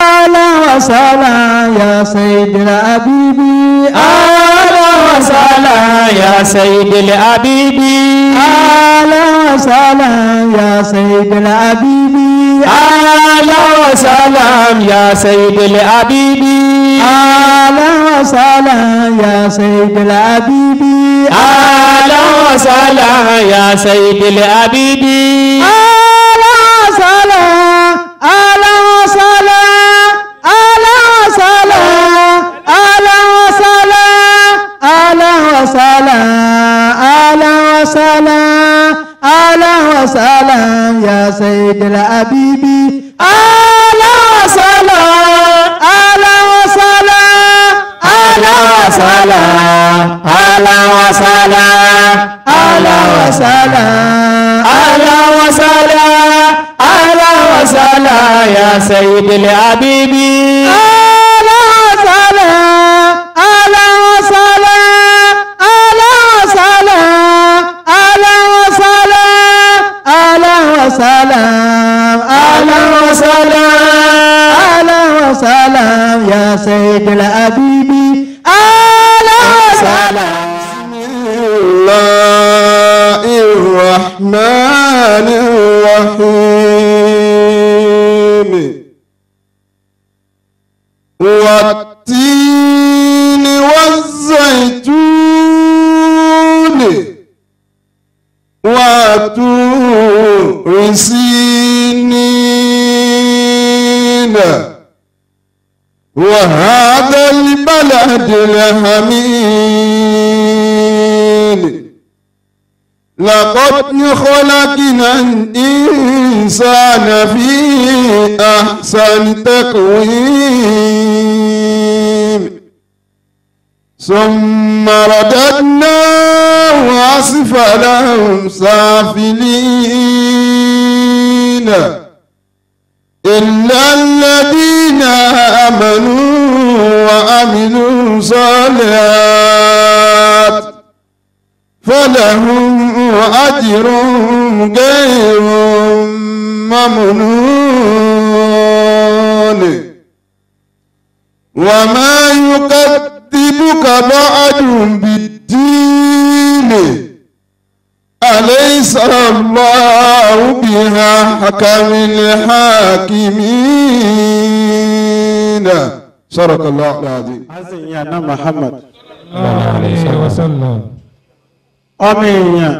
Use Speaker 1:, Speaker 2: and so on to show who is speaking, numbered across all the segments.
Speaker 1: أهلا وسهلا يا سيد الحبيب
Speaker 2: أهلا وسهلا يا سيد الحبيب
Speaker 1: أهلا وسهلا يا سيد الحبيب
Speaker 2: أهلا وسهلا يا سيد الحبيب
Speaker 1: أهلا وسهلا يا سيد الحبيب
Speaker 2: أهلا وسهلا يا سيد الحبيب
Speaker 1: أهلا وسهلا أهلا وسهلا أهلا وسهلا أهلا وسهلا أهلا وسهلا أهلا وسهلا أهلا وسهلا يا سيد الحبيب أهلا وسهلا أهلا وسهلا أهلا وسهلا أهلا وسهلا أهلا وسهلا
Speaker 2: أهلا وسهلا أهلا وسهلا يا سيد الحبيب
Speaker 1: أهلا وسهلا أهلا وسهلا أهلا وسهلا أهلا وسهلا أهلا وسهلا أهلا وسهلا أهلا وسهلا يا سيد الحبيب أهلا وسهلا
Speaker 3: بسم الله الرحمن الرحيم والتين والزيتون وطور سينين وهذا البلد الحميد لقد خلقنا الإنسان في أحسن تقويم ثم رددناه أسفل سافلين إلا الذين آمنوا وعملوا الصالحات فلهم أجر غير ممنون وما يكذبك بعد بالدين أليس الله بأحكم الحاكمين صدق الله العظيم
Speaker 4: azìn yẹn náà Muhammad
Speaker 2: عليه وسلم
Speaker 4: ọmọ èèyàn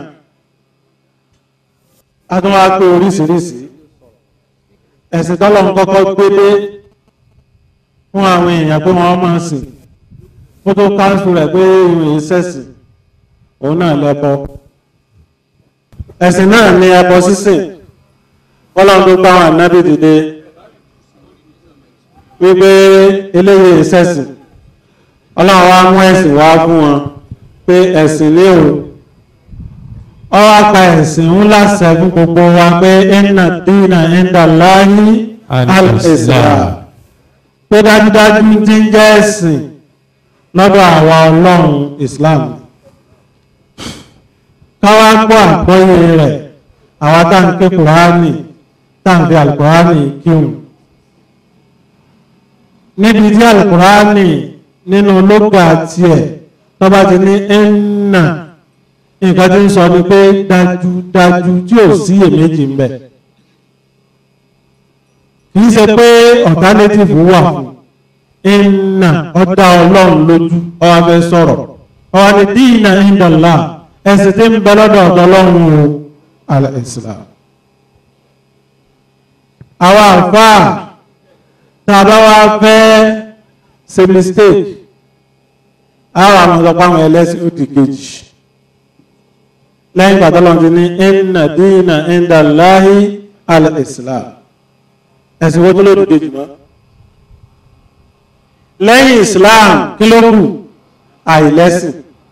Speaker 4: a tún wá pé oríṣiríṣi ẹ̀sìn tọ́lọ́run kọ́kọ́ gbélé fún àwọn èèyàn pé wọ́n máa sìn ó tó káńsù rẹ̀ pé ìwé ìṣẹ̀sìn òun náà lẹ́bọ ẹ̀sìn náà ní ẹbọ sísìn ọlọ́run tó bá wọn ànábì dìde wípé eléyìí ìṣẹ̀sìn ọlọ́run wá mú ẹ̀sìn wá fún wọn pé ẹ̀sìn ní o ọ wá pa ẹ̀sìn ńlá sẹ́fún gbogbo wa pé inna dina inda Allahi al-Islam pé dájúdájú tí ń jẹ́ ẹ̀sìn lọ́dọ̀ àwa ọlọ́run Islam káwá gbọ́ àgbọ́yé rẹ̀ àwa tá ń ké kùránì tá ń fi alukùránì kíhùn níbi tí alukùránì nínú lóga tiẹ̀ tó bá ti ní ẹ̀nà nǹkan tí ń sọ ni pé dájúdájú tí ò sí èméjì ń bẹ kì í ṣe pé alternative wà fún ẹ̀nà ọ̀dà ọlọ́run lójú ọwọ́ fẹ́ sọ̀rọ̀ ọwọ́ ni dínà ìdọ̀lá ẹ̀sìn tí ń bẹ lọ́dọ̀ ọ̀dọ̀ ọlọ́run o al-Islam àwọn àfáà tá a bá wá fẹ́ ṣe mistake àwọn àwọn ọ̀dọ́ pàwọn ẹlẹ́sìn ó di kejì lẹ́yìn pàtàkì ti ní inna dina inda Allahi al-Islam ẹ̀sìn wọ́n tó ló dìde jùmọ́ lẹ́yìn Islam kí ló kù àìlẹ́sìn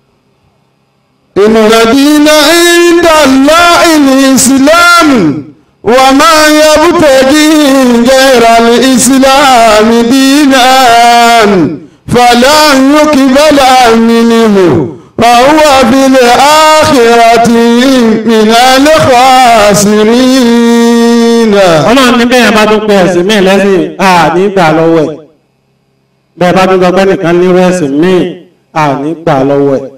Speaker 3: إن الذين عند الله الإسلام وما يبتغي غير الإسلام دينا فلا يقبل منه وهو في الآخرة من الخاسرين
Speaker 4: ọlọ́run ní bẹ́ẹ̀ bá tún pé ẹ̀sìn míì lẹ́sìn à ní gbà lọ́wọ́ ẹ̀ bẹ́ẹ̀ bá tún gbọ́ nìkan nírú ẹ̀sìn míì à ní gbà lọ́wọ́ ẹ̀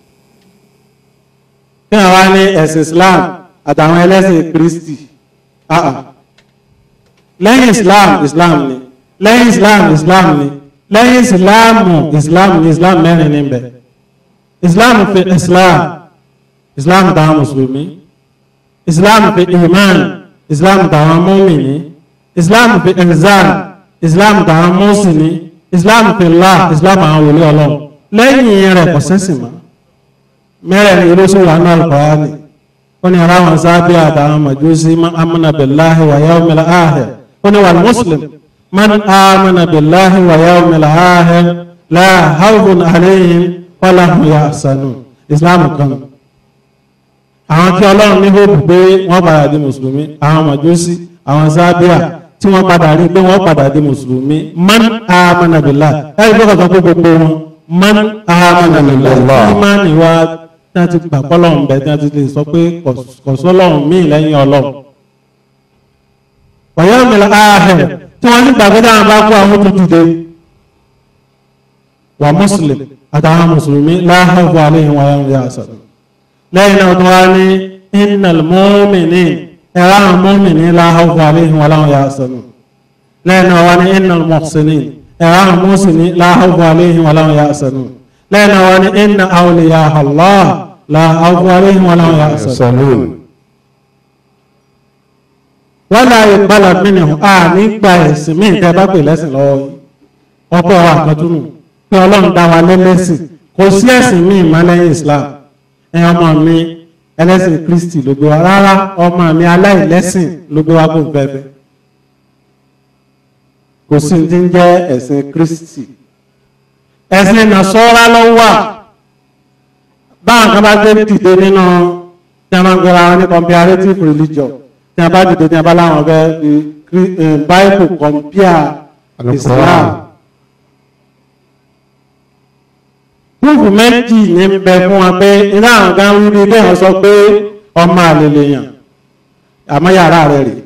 Speaker 4: kí wọ́n wá ní ẹ̀sìn Islam àtàwọn ẹlẹ́sìn Kristi ah ah lẹ́yìn Islam Islam ni lẹ́yìn Islam Islam ni lẹ́yìn Islamu Islam ni Islam mẹ́rin ní bẹ̀ Islam fi Islam Islam táwọn mùsùlùmí Islam fi iman Islam táwọn mùmínì Islam fi ihsan Islam táwọn mùsùlùmí Islam fi Allah Islam àwọn wòlíì Ọlọ́run lẹ́yìn rẹ̀ kò sẹ́sìn mọ́ mẹ́rẹ̀ẹ̀rin ló sì wà ní Al-Qur'ani wọ́n ní ara wọn sábẹ́ àtàwọn màjúsí man amana billahi wa yawmil akhir wọ́n ní wal muslim man amana billahi wa yawmil akhir la khawfun alayhim wa lahum yahzanun islam kan àwọn tí ọlọ́run ní hóòpù pé wọ́n padà di mùsùlùmí àwọn màjúsí àwọn sábẹ́ tí wọ́n padà rí pé wọ́n padà di mùsùlùmí man amana billahi ẹ̀rí bí kọ̀ọ̀kan pé gbogbo wọn man amana billahi ìmánì wa tí a ti gbà pọ́lọ́run bẹ̀ tí a ti lè sọ pé kò sọ́lọ́run míì lẹ́yìn ọlọ́run. ọ̀yọ́ mi láàhẹ̀ tí wọ́n ní gbàgbé dáhùn bá kó àwọn tó dìde wà mùsùlùmí àtàwọn mùsùlùmí láàhẹ̀ fún aléhìn wáyé ń yà sọ̀rọ̀. lẹ́yìn náà tó wá ní innal mu'minin ẹ̀rọ àwọn mu'mini láàhẹ̀ fún aléhìn wáyé ń yà sọ̀rọ̀. lẹ́yìn náà wá ní innal muhsinin ẹ̀rọ àwọn muhsini láàhẹ̀ fún aléhìn wáyé ń yà sọ̀rọ̀ lẹ́nu wọn ni inna awliya Allah la khawfun alayhim wa lahum yahzanun. wọ́n náà yẹ gbọ́dọ̀ mínú a nígbà ẹ̀sìn mí nǹkan bá pè lẹ́sìn lọ́wọ́ yìí ọ̀pọ̀ wa àkọ́túnù pé ọlọ́run dá wa lẹ́lẹ́sìn kò sí ẹ̀sìn míì má lẹ́yìn Islam ẹ̀ ọmọ mi ẹlẹ́sìn Kristi ló gbé wa rárá ọmọ mi aláìlẹ́sìn ló gbé wa bó fẹ́fẹ́ kò sí ti ń jẹ́ ẹ̀sìn Kristi ẹ̀sìn nàṣọ́ra ló wà báwọn kan bá gbé dìde nínú tí a máa ń gbéra wọn ní comparative religion tí a bá dìde tí a bá láwọn fẹ́ fi bible compare islam proof méjì ní bẹ fún wa pé iná àwọn kan wí bí bẹ́ẹ̀ sọ pé ọmọ àlèlè yàn àmọ́ yàrá rẹ̀ rèé.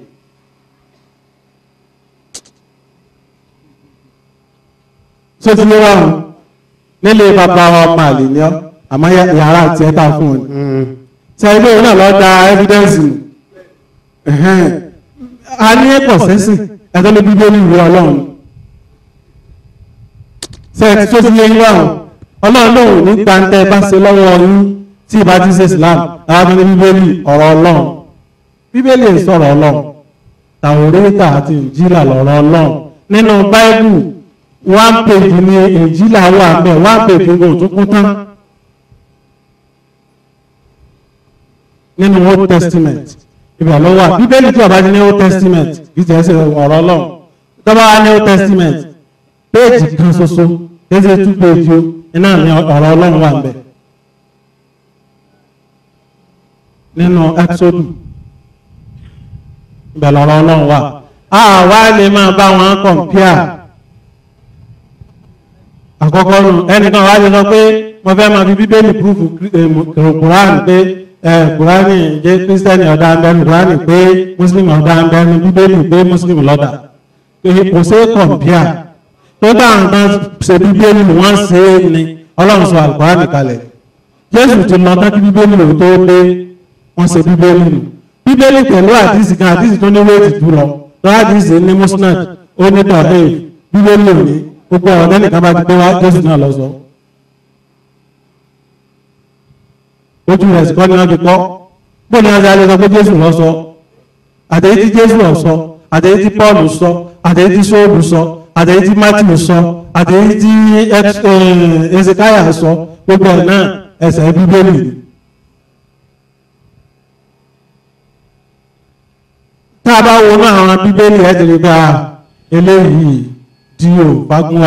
Speaker 4: tó ti lé wàhùn nílé bàbá wa ọmọ àlè ni ọ àmọ́ yàrá àti ẹta fún ọ ni ṣe ilé òun náà lọ da evidence nù a ní ẹ̀pọ̀ sẹ́sìn ẹ̀tọ́ ló bí bóyá ìwé ọlọ́run ṣe ẹ̀ tó ti lé wàhùn ọlọ́run lòun ní gbàǹtẹ́ bá ṣe lọ́wọ́ yín tí ìbá ti ṣe Islam àwọn tó ní bíbélì ọ̀rọ̀ ọlọ́run bíbélì sọ̀rọ̀ ọlọ́run tàwórẹ́tà àti ìjìlá lọ̀rọ̀ ọlọ́run nínú báíbù one page ni ìjìlá wà bẹ́ẹ̀ one page ní òtún kún tán nínú old testament ibẹ̀ ló wà bíbélì tí ọba ti ní old testament kì í tẹ̀ ṣe ọ̀rọ̀ ọlọ́run tọ́ba wa ní old testament péèjì kan ṣoṣo kì í ṣe two page o iná ní ọ̀rọ̀ ọlọ́run wà bẹ́ẹ̀ nínú exodus ibẹ̀ lọ̀rọ̀ ọlọ́run wà àwa lè máa bá wọn compare àkọ́kọ́ nù ẹnìkan wá lè sọ pé mo fẹ́ máa fi bíbélì púrúfù kùránì pé kùránì jẹ́ kírísítẹ́nì ọ̀dà ń bẹ́nu kùránì pé mùsùlùmí ọ̀dà ń bẹ́nu bíbélì pé mùsùlùmí lọ́dà kò sí kọ̀m̀pìà tó bá àwọn kan ṣe bíbélì wọ́n ṣe é ni ọlọ́run sọ àlùkùránì kalẹ̀ jésù ti lọ tán kí bíbélì lò tó dé wọ́n ṣe bíbélì nù bíbélì pẹ̀lú àdìsí kan àdìsí tó ní wéètì jù lọ tó àdìsí ní musnad ó ní tọ̀hìn bíbélì ò ní gbogbo ọ̀rọ̀ tẹ́nìkan bá ti pé wá jésù náà lọ sọ ojú rẹ̀ sì kọ́ ni wọ́n ti kọ́ bó ni wọ́n ti alẹ́ sọ pé jésù lọ sọ àtẹ̀yí tí jésù lọ sọ àtẹ̀yí tí paul sọ àtẹ̀yí tí sóòbù sọ àtẹ̀yí tí matthew sọ àtẹ̀yí tí ezekiah sọ gbogbo ẹ̀ náà ẹsẹ̀ bíbélì ni. tá a bá wo náà àwọn bíbélì ẹ̀ ti rí bá eléyìí díò fagunwa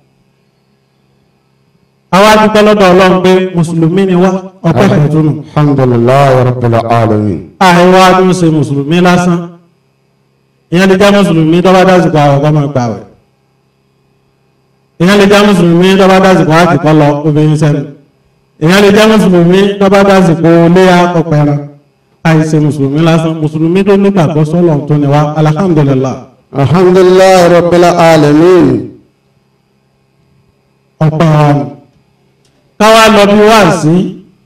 Speaker 4: àwa dúpẹ́ lọ́dọ̀ ọlọ́run pé mùsùlùmí ni wá ọpẹ́ kẹtùnù
Speaker 3: alhamdulillahi rabbil alamin
Speaker 4: àìwá tó ń ṣe mùsùlùmí lásán ìyẹn lè jẹ́ mùsùlùmí tó bá dásìkò àwọn ọ̀gá máa gbà wẹ̀ ìyẹn lè jẹ́ mùsùlùmí tó bá dásìkò àti kọ́ lọ obìnrin sẹ́nu ìyẹn lè jẹ́ mùsùlùmí tó bá dásìkò léyà ọ̀pẹ̀rẹ̀ àìsè mùsùlùmí lásán mùsùlùmí tó nígbàgbọ́ sọ́lọ̀ tó ní wa alhamdulillah
Speaker 3: alhamdulillah rabbil alamin
Speaker 4: ọ̀pọ̀ ọ̀run káwá lọ bí wá sí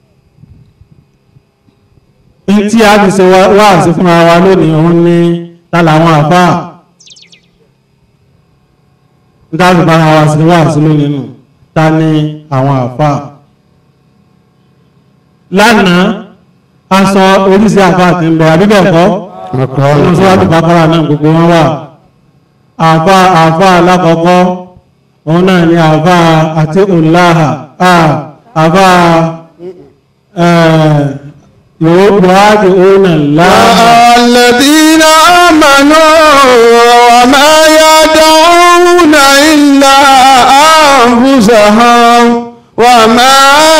Speaker 4: ní tí a fi ṣe wá sí fún ara wa lónìí òun ní ta làwọn àfáà ní tá a fi bá ara wa sí wá sí lónìí nù ta ní àwọn àfáà lánàá a sọ oríṣi àfáà tí ń bẹ àbíbẹ̀ kọ́ nínú sọ́wọ́tì bàkàrà náà gbogbo wọn wà àfáà àfáà alákọ̀ọ́kọ́ òun náà ni àfáà àti òláhà àfáà yóò buhari òun náà láàá
Speaker 3: الذين آمنوا وما يدعون إلا أنفسهم وما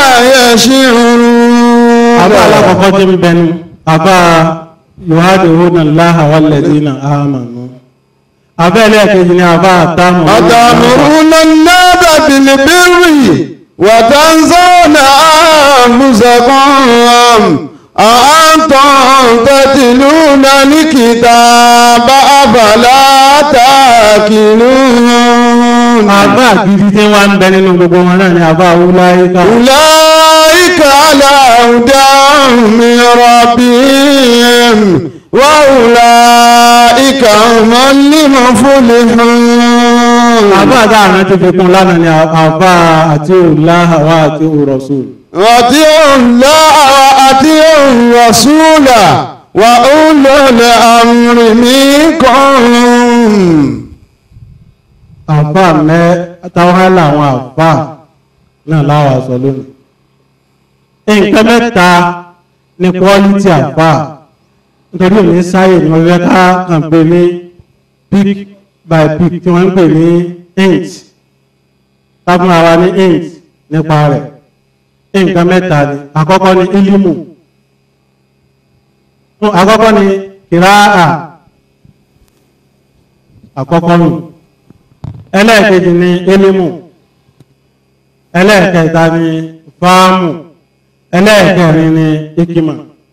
Speaker 3: يشعرون
Speaker 4: àbá alákọ̀ọ́kọ́ tí ń bẹnu àbá yòhádì òhunà láhà wàlẹ̀dínà àmànú àbá ẹlẹ́ẹ̀kejì ni àbá àtàmù
Speaker 3: أتأمرون الناس بالبر وتنسون أنفسكم أأنتم تتلون الكتاب أفلا تأكلون
Speaker 4: àbá àgídí tí wọ́n ń bẹ nínú gbogbo wọn náà ni àbá wúláyíká
Speaker 3: أولئك على هدى من ربهم وأولئك هم المفلحون
Speaker 4: àbá àdáhàrán ti fi kún lánàá ni àbá àti òláhà wá àti òrọ̀sùn
Speaker 3: أطيعوا الله وأطيعوا الرسول وأولو الأمر منكم
Speaker 4: àbá mẹ́ táwọn làwọn àbá náà láwà sọ lónìí nǹkan mẹ́ta ni quality àbá nítorí òní sáyè ni wọ́n fẹ́ ká kàn pé ní pick by pick tí wọ́n ń pè ní inch tábùn ara ní inch nípa rẹ̀ nǹkan mẹ́ta ni àkọ́kọ́ ni ilimu àkọ́kọ́ ni kìráà àkọ́kọ́ nù ẹlẹ́ẹ̀kejì ni ilimu ẹlẹ́ẹ̀kẹta ni fáàmù ẹlẹ́ẹ̀kẹrin ni ikima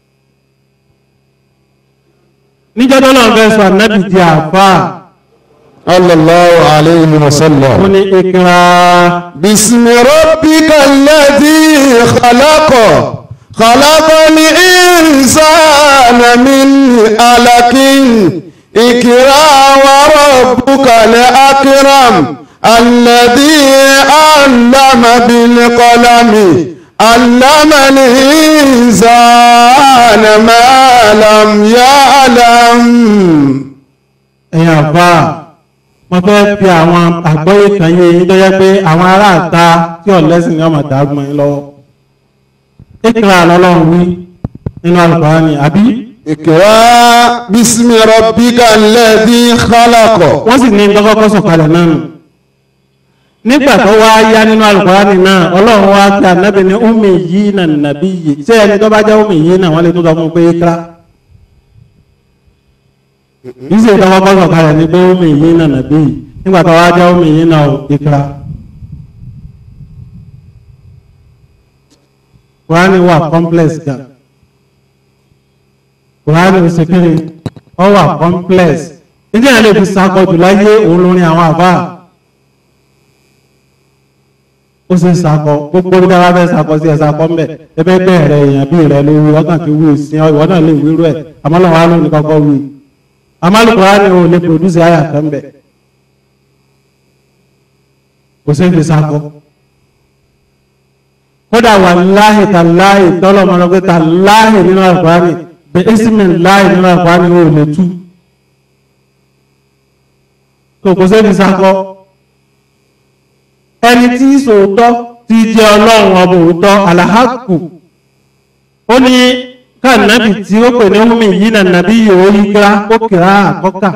Speaker 4: níjọ́dọ́ náà fẹ́ sọ ànábì di àfáà
Speaker 3: صلى الله عليه
Speaker 4: ó
Speaker 3: وسلم
Speaker 4: ní ikra
Speaker 3: بسم ربك الذي خلق خلق الإنسان من علق اقرأ وربك الأكرم الذي علم بالقلم علم الإنسان ما لم يعلم
Speaker 4: ẹ̀yìn àfáà wọ́n fẹ́ fi àwọn àgbọ́yé kan yé yín tó yẹ pé àwọn aráàta tí ọ̀lẹ́sìn ní ọmọ dàgbọ́n yín lọ́wọ́ ikra lọ́lọ́run wí nínú Al-Qur'ani àbí
Speaker 3: اقرأ باسم ربك الذي خلق
Speaker 4: wọ́n sì ní dọ́kọ́kọ́ sọ̀kalẹ̀ náà nù nígbà tó wá yá nínú Al-Qur'ani náà ọlọ́run wá pé ànábì ní umi yìí nà nàbí yìí ṣé ẹni tó bá jẹ́ umi yìí náà wọ́n lè tún sọ fún un pé ikra yìí sì dọ́kọ́kọ́ sọ̀kalẹ̀ ní pé umi yìí nà nàbí yìí nígbà tó wá jẹ́ umi yìí náà ikra. Kùránì wà complex gan. Kùránì ó ṣe kiri, ọ wà complex. Ilé ẹ̀ lè fi sakọjù láyé òun lórin àwọn àbá. Ó ṣe sakọ, gbogbo bí dára fẹ́ sakọ sí ẹ̀ sakọ mbẹ̀. Ẹbẹ́ bẹ̀rẹ̀ èèyàn bí rẹ̀ lórí ọkàn tí wí sí ọ, ìwọ náà lè wíru ẹ̀. Àmọ́lọ́wọ́ á lónìí kọ́kọ́ wí. Àmọ́lù Kùránì ò lè produce àyà kan bẹ̀. Kò sí fi sakọ kódà wà láàyè tà láàyè tọ́lọ̀ mọ́nà pé tà láàyè nínú àkùránì bẹ ẹ́sìmẹ̀ láàyè nínú àkùránì ó lè tú tó kò sẹ́ni sákọ́ ẹni tí sòótọ́ ti jẹ́ ọlọ́run ọba òótọ́ alahaku ó ní káànábì tí ó pè ní omi yìí nà nàbí yòó yí kíra ó kíra àkọ́kà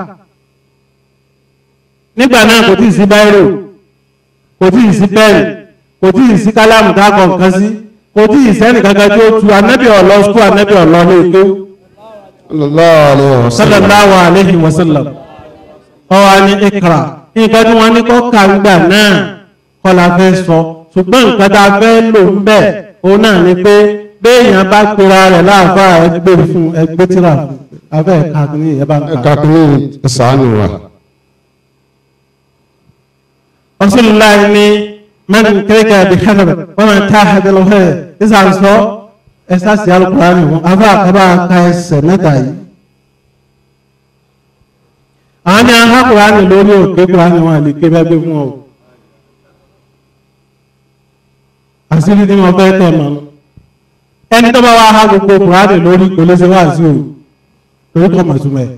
Speaker 4: nígbà náà kò tí ì sí báírò kò tí ì sí pẹ́ẹ̀lì kò tí ì sí kálámù tá a kọ nǹkan sí kò tí ì sẹ́nì kankan tí ó tu anábì ọ̀lọ́ skú anábì ọ̀lọ́ lè tó
Speaker 3: sallallahu alaihi wasallam
Speaker 4: sallallahu alaihi wasallam ọwọ́ ní ikra nǹkan tí wọ́n ní kọ́ kàńgbà náà kọ́ la fẹ́ sọ ṣùgbọ́n nǹkan tá a fẹ́ lò ń bẹ̀ òun náà ni pé béèyàn bá pera rẹ̀ láàfà ẹgbẹ́ fún ẹgbẹ́ tíra fún abẹ́ ẹ̀ka kìíní ẹ̀ bá ń
Speaker 3: ẹ̀ka
Speaker 4: kà.
Speaker 3: kìíní ṣàánú wa.
Speaker 4: Rasulullah ní mẹ́rin kéèké bí kẹ́kẹ́ wọ́n máa ń tá àdéhùn fẹ́ ìsà ń sọ ẹ̀sà sí alukùránì wọn afẹ́ àkàbà ka ẹsẹ̀ mẹ́ta yìí. àwọn ní ahá kùránì lórí òkè kùránì wọn àlè ké bẹ́ẹ̀ gbé fún ọ. àṣírí tí wọ́n fẹ́ tẹ̀ mọ́ ẹni tó bá wá ha gbogbo kùránì lórí kò lè ṣe wá sí o torí kọ́ mọ̀ súnmọ́ ẹ̀.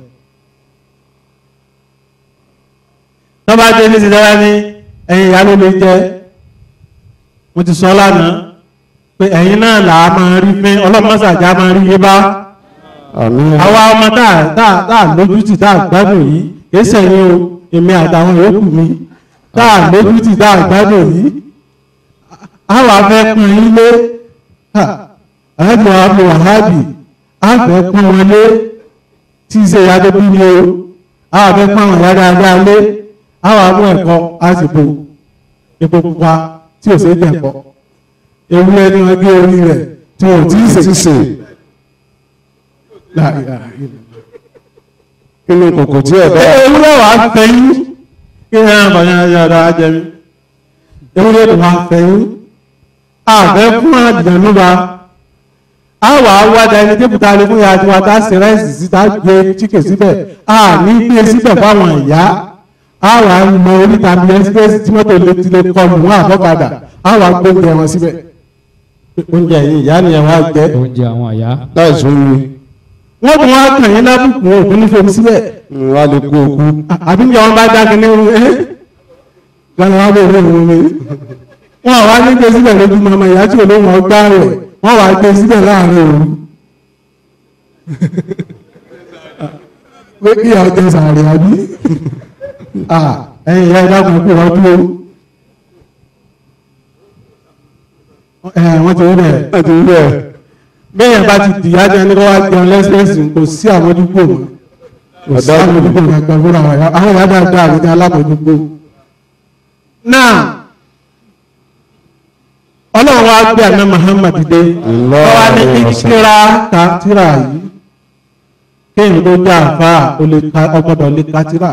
Speaker 4: tó bá dé ní ti dára ní ẹ̀yin ìyá ló lè jẹ́ mo ti sọ lánàá pé ẹ̀yin náà là á máa rí fín ọlọ́mọ́sàjà máa rí yé bá
Speaker 3: àmín.
Speaker 4: àwa ọmọ tá à tá à tá à lójútì tá à gbádùn yìí kìí sẹ́yìn o èmi àtàwọn yòókù mi tá à lójútì tá à gbádùn yìí àwa fẹ́ pín in lé àjọ àbò wàhábì àfẹ́ pín wọn lé tí í ṣe ìyá tó bí ni o àwa fẹ́ pín àwọn ìyá dáadáa lé àwa mú ẹ̀kọ́ àsìkò epo pupa tí ò ṣe é jẹ̀kọ́ ewúrẹ́ ni wọ́n gé orí rẹ̀ tí wọ́n ò tí ì
Speaker 3: ti
Speaker 4: sè
Speaker 3: sè
Speaker 4: La ilaha illallah.
Speaker 3: inú kòkò tí ẹ̀ bá.
Speaker 4: ewúrẹ́ wàá fẹ́yìn kí ẹ náà bàyá yàrá ajẹmí ewúrẹ́ tó wàá fẹ́yìn àfẹ́ fún àdìyànúba àwà wádà ẹni tí kùtà lè fún ìyá àti wàtá sí rẹ́sì síta gbé chíkè síbẹ̀ a ní gbé síbẹ̀ fáwọn ìyá àwà mọ oríta bí ẹsipẹ́sì tí mọ́tò lè ti lè kọlù wọn àbọ̀kadà àwà gbóúnjẹ wọn síbẹ̀ oúnjẹ yìí ìyá nìyẹn wá jẹ
Speaker 2: oúnjẹ àwọn àyà.
Speaker 3: láì sún mi
Speaker 4: wọ́n tún wá kàn yín lábùkù òkú ní fèmí síbẹ̀
Speaker 3: wà lè kú okú.
Speaker 4: àbí ní ọba dákẹ́ ní irun ẹ́ lọ́nà wá bẹ̀rẹ̀ irun mi wọ́n wá ní gbé síbẹ̀ lójú mọ́mọ́ ìyá tí olóhùn ọgbà rẹ̀ wọ́n wá gbé síbẹ̀ láàrin òru pé kí ọjọ́ sàárẹ̀ àbí ẹ̀yìn ìyá ìdákùn kú wọ́n dúró wọ́n ti rí bẹ̀
Speaker 3: ẹ ti rí bẹ́ẹ̀.
Speaker 4: bẹ́ẹ̀ bá ti dìyà jẹ́ ní kó wá jẹun lẹ́sẹ̀ẹ́sì kò sí àmójúkò mọ́ kò sí àmójúkò mọ́ ẹgbẹ́ fúnra wọn àwọn ìyá dáadáa àti alámójúkò. náà ọlọ́run wá gbé àná Muhammad dé
Speaker 3: Allah
Speaker 4: wọ́n wá ní ìkíra ka tíra yìí kéèyàn tó já àfa ọgbọ́dọ̀ lè ka tíra.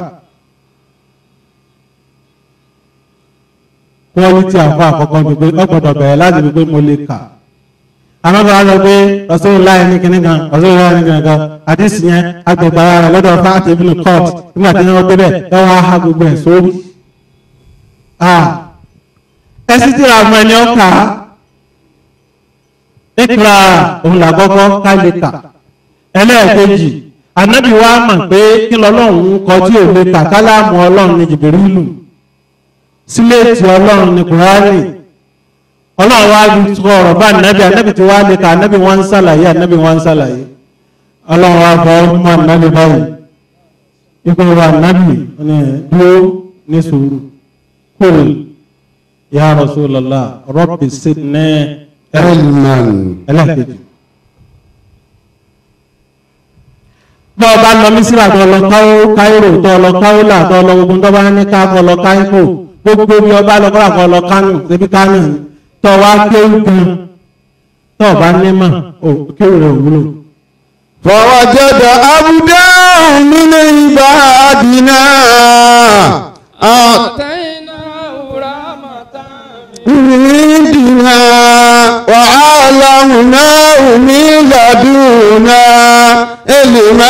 Speaker 4: quality àfa àkọ́kọ́ ni pé ọgbọ́dọ̀ bẹ̀rẹ̀ láti fi pé mo lè kà àwọn bá lọ pé Rasulullah ní kíní kan Rasulullah ní kíní kan àdìsí yẹn agbègbè ara rẹ lọ́dọ̀ fáàtì ibùdó court nígbà tí wọ́n débẹ̀ ẹ wọ́n á ha gbogbo ẹ̀ sórí. ẹ sì ti ra ọmọ ẹni ọkà ìkra òun làkọ́kọ́ ká lè kà ẹlẹ́ẹ̀kejì ànábì wa mọ̀ pé kí lọ́lọ́run kọ tí ò lè kà kálámù ọlọ́run ní Jìbìrìlù síléètì ọlọ́run ní Kùránì ọlọ́run wá bí tó ọ̀rọ̀ bá nàbí ànábì tí wá lè ka ànábì wọn ń sàlàyé ànábì wọn ń sàlàyé ọlọ́run wá fọ́ mọ́ ànábì báyìí ipò wa ànábì ní dúró ní sùúrù kúrò ya Rasulullah rabbi sidni
Speaker 3: elman
Speaker 4: ẹlẹ́kejì. bọ́ ọba lọ mísírà tó lọ káírò tó lọ káírò tó lọ gbogbo tó bá ní ká kọ lọ káírò gbogbo bí ọba lọ kọ́ra kọ lọ kánò débi kánò ni tọ́ wá kéwù kan tọ́ ọba nímọ̀ kéwù rẹ̀ òwúlò.
Speaker 3: فوجد عبدا من عبادنا عندنا وعلمناه من لدنا علما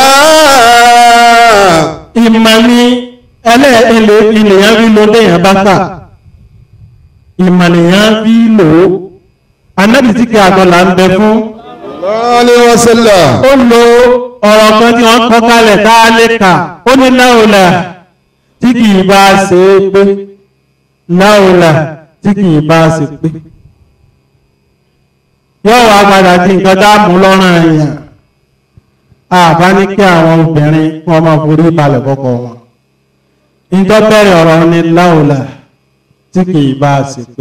Speaker 4: ìmọ̀ ni ẹlẹ́ẹ̀lẹ́ ènìyàn rí ló déyàn bá kà ìmọ̀ nìyàn rí lò ó anábì tí kí àgọ́là ń bẹ fún
Speaker 3: عليه وسلم
Speaker 4: ó lo ọ̀rọ̀ kan tí wọ́n kọ́ kalẹ̀ tá a lè kà ó ní láòlà tí kì í bá ṣe é pé láòlà tí kì í bá ṣe pé yóò wá padà di nǹkan tá a mú lọ́rùn èèyàn àbá ní kí àwọn obìnrin wọn máa forí balẹ̀ kọ́kọ́ wọn ìjọ bẹ̀rẹ̀ ọ̀rọ̀ ní láòlà tí kì í bá ṣe pé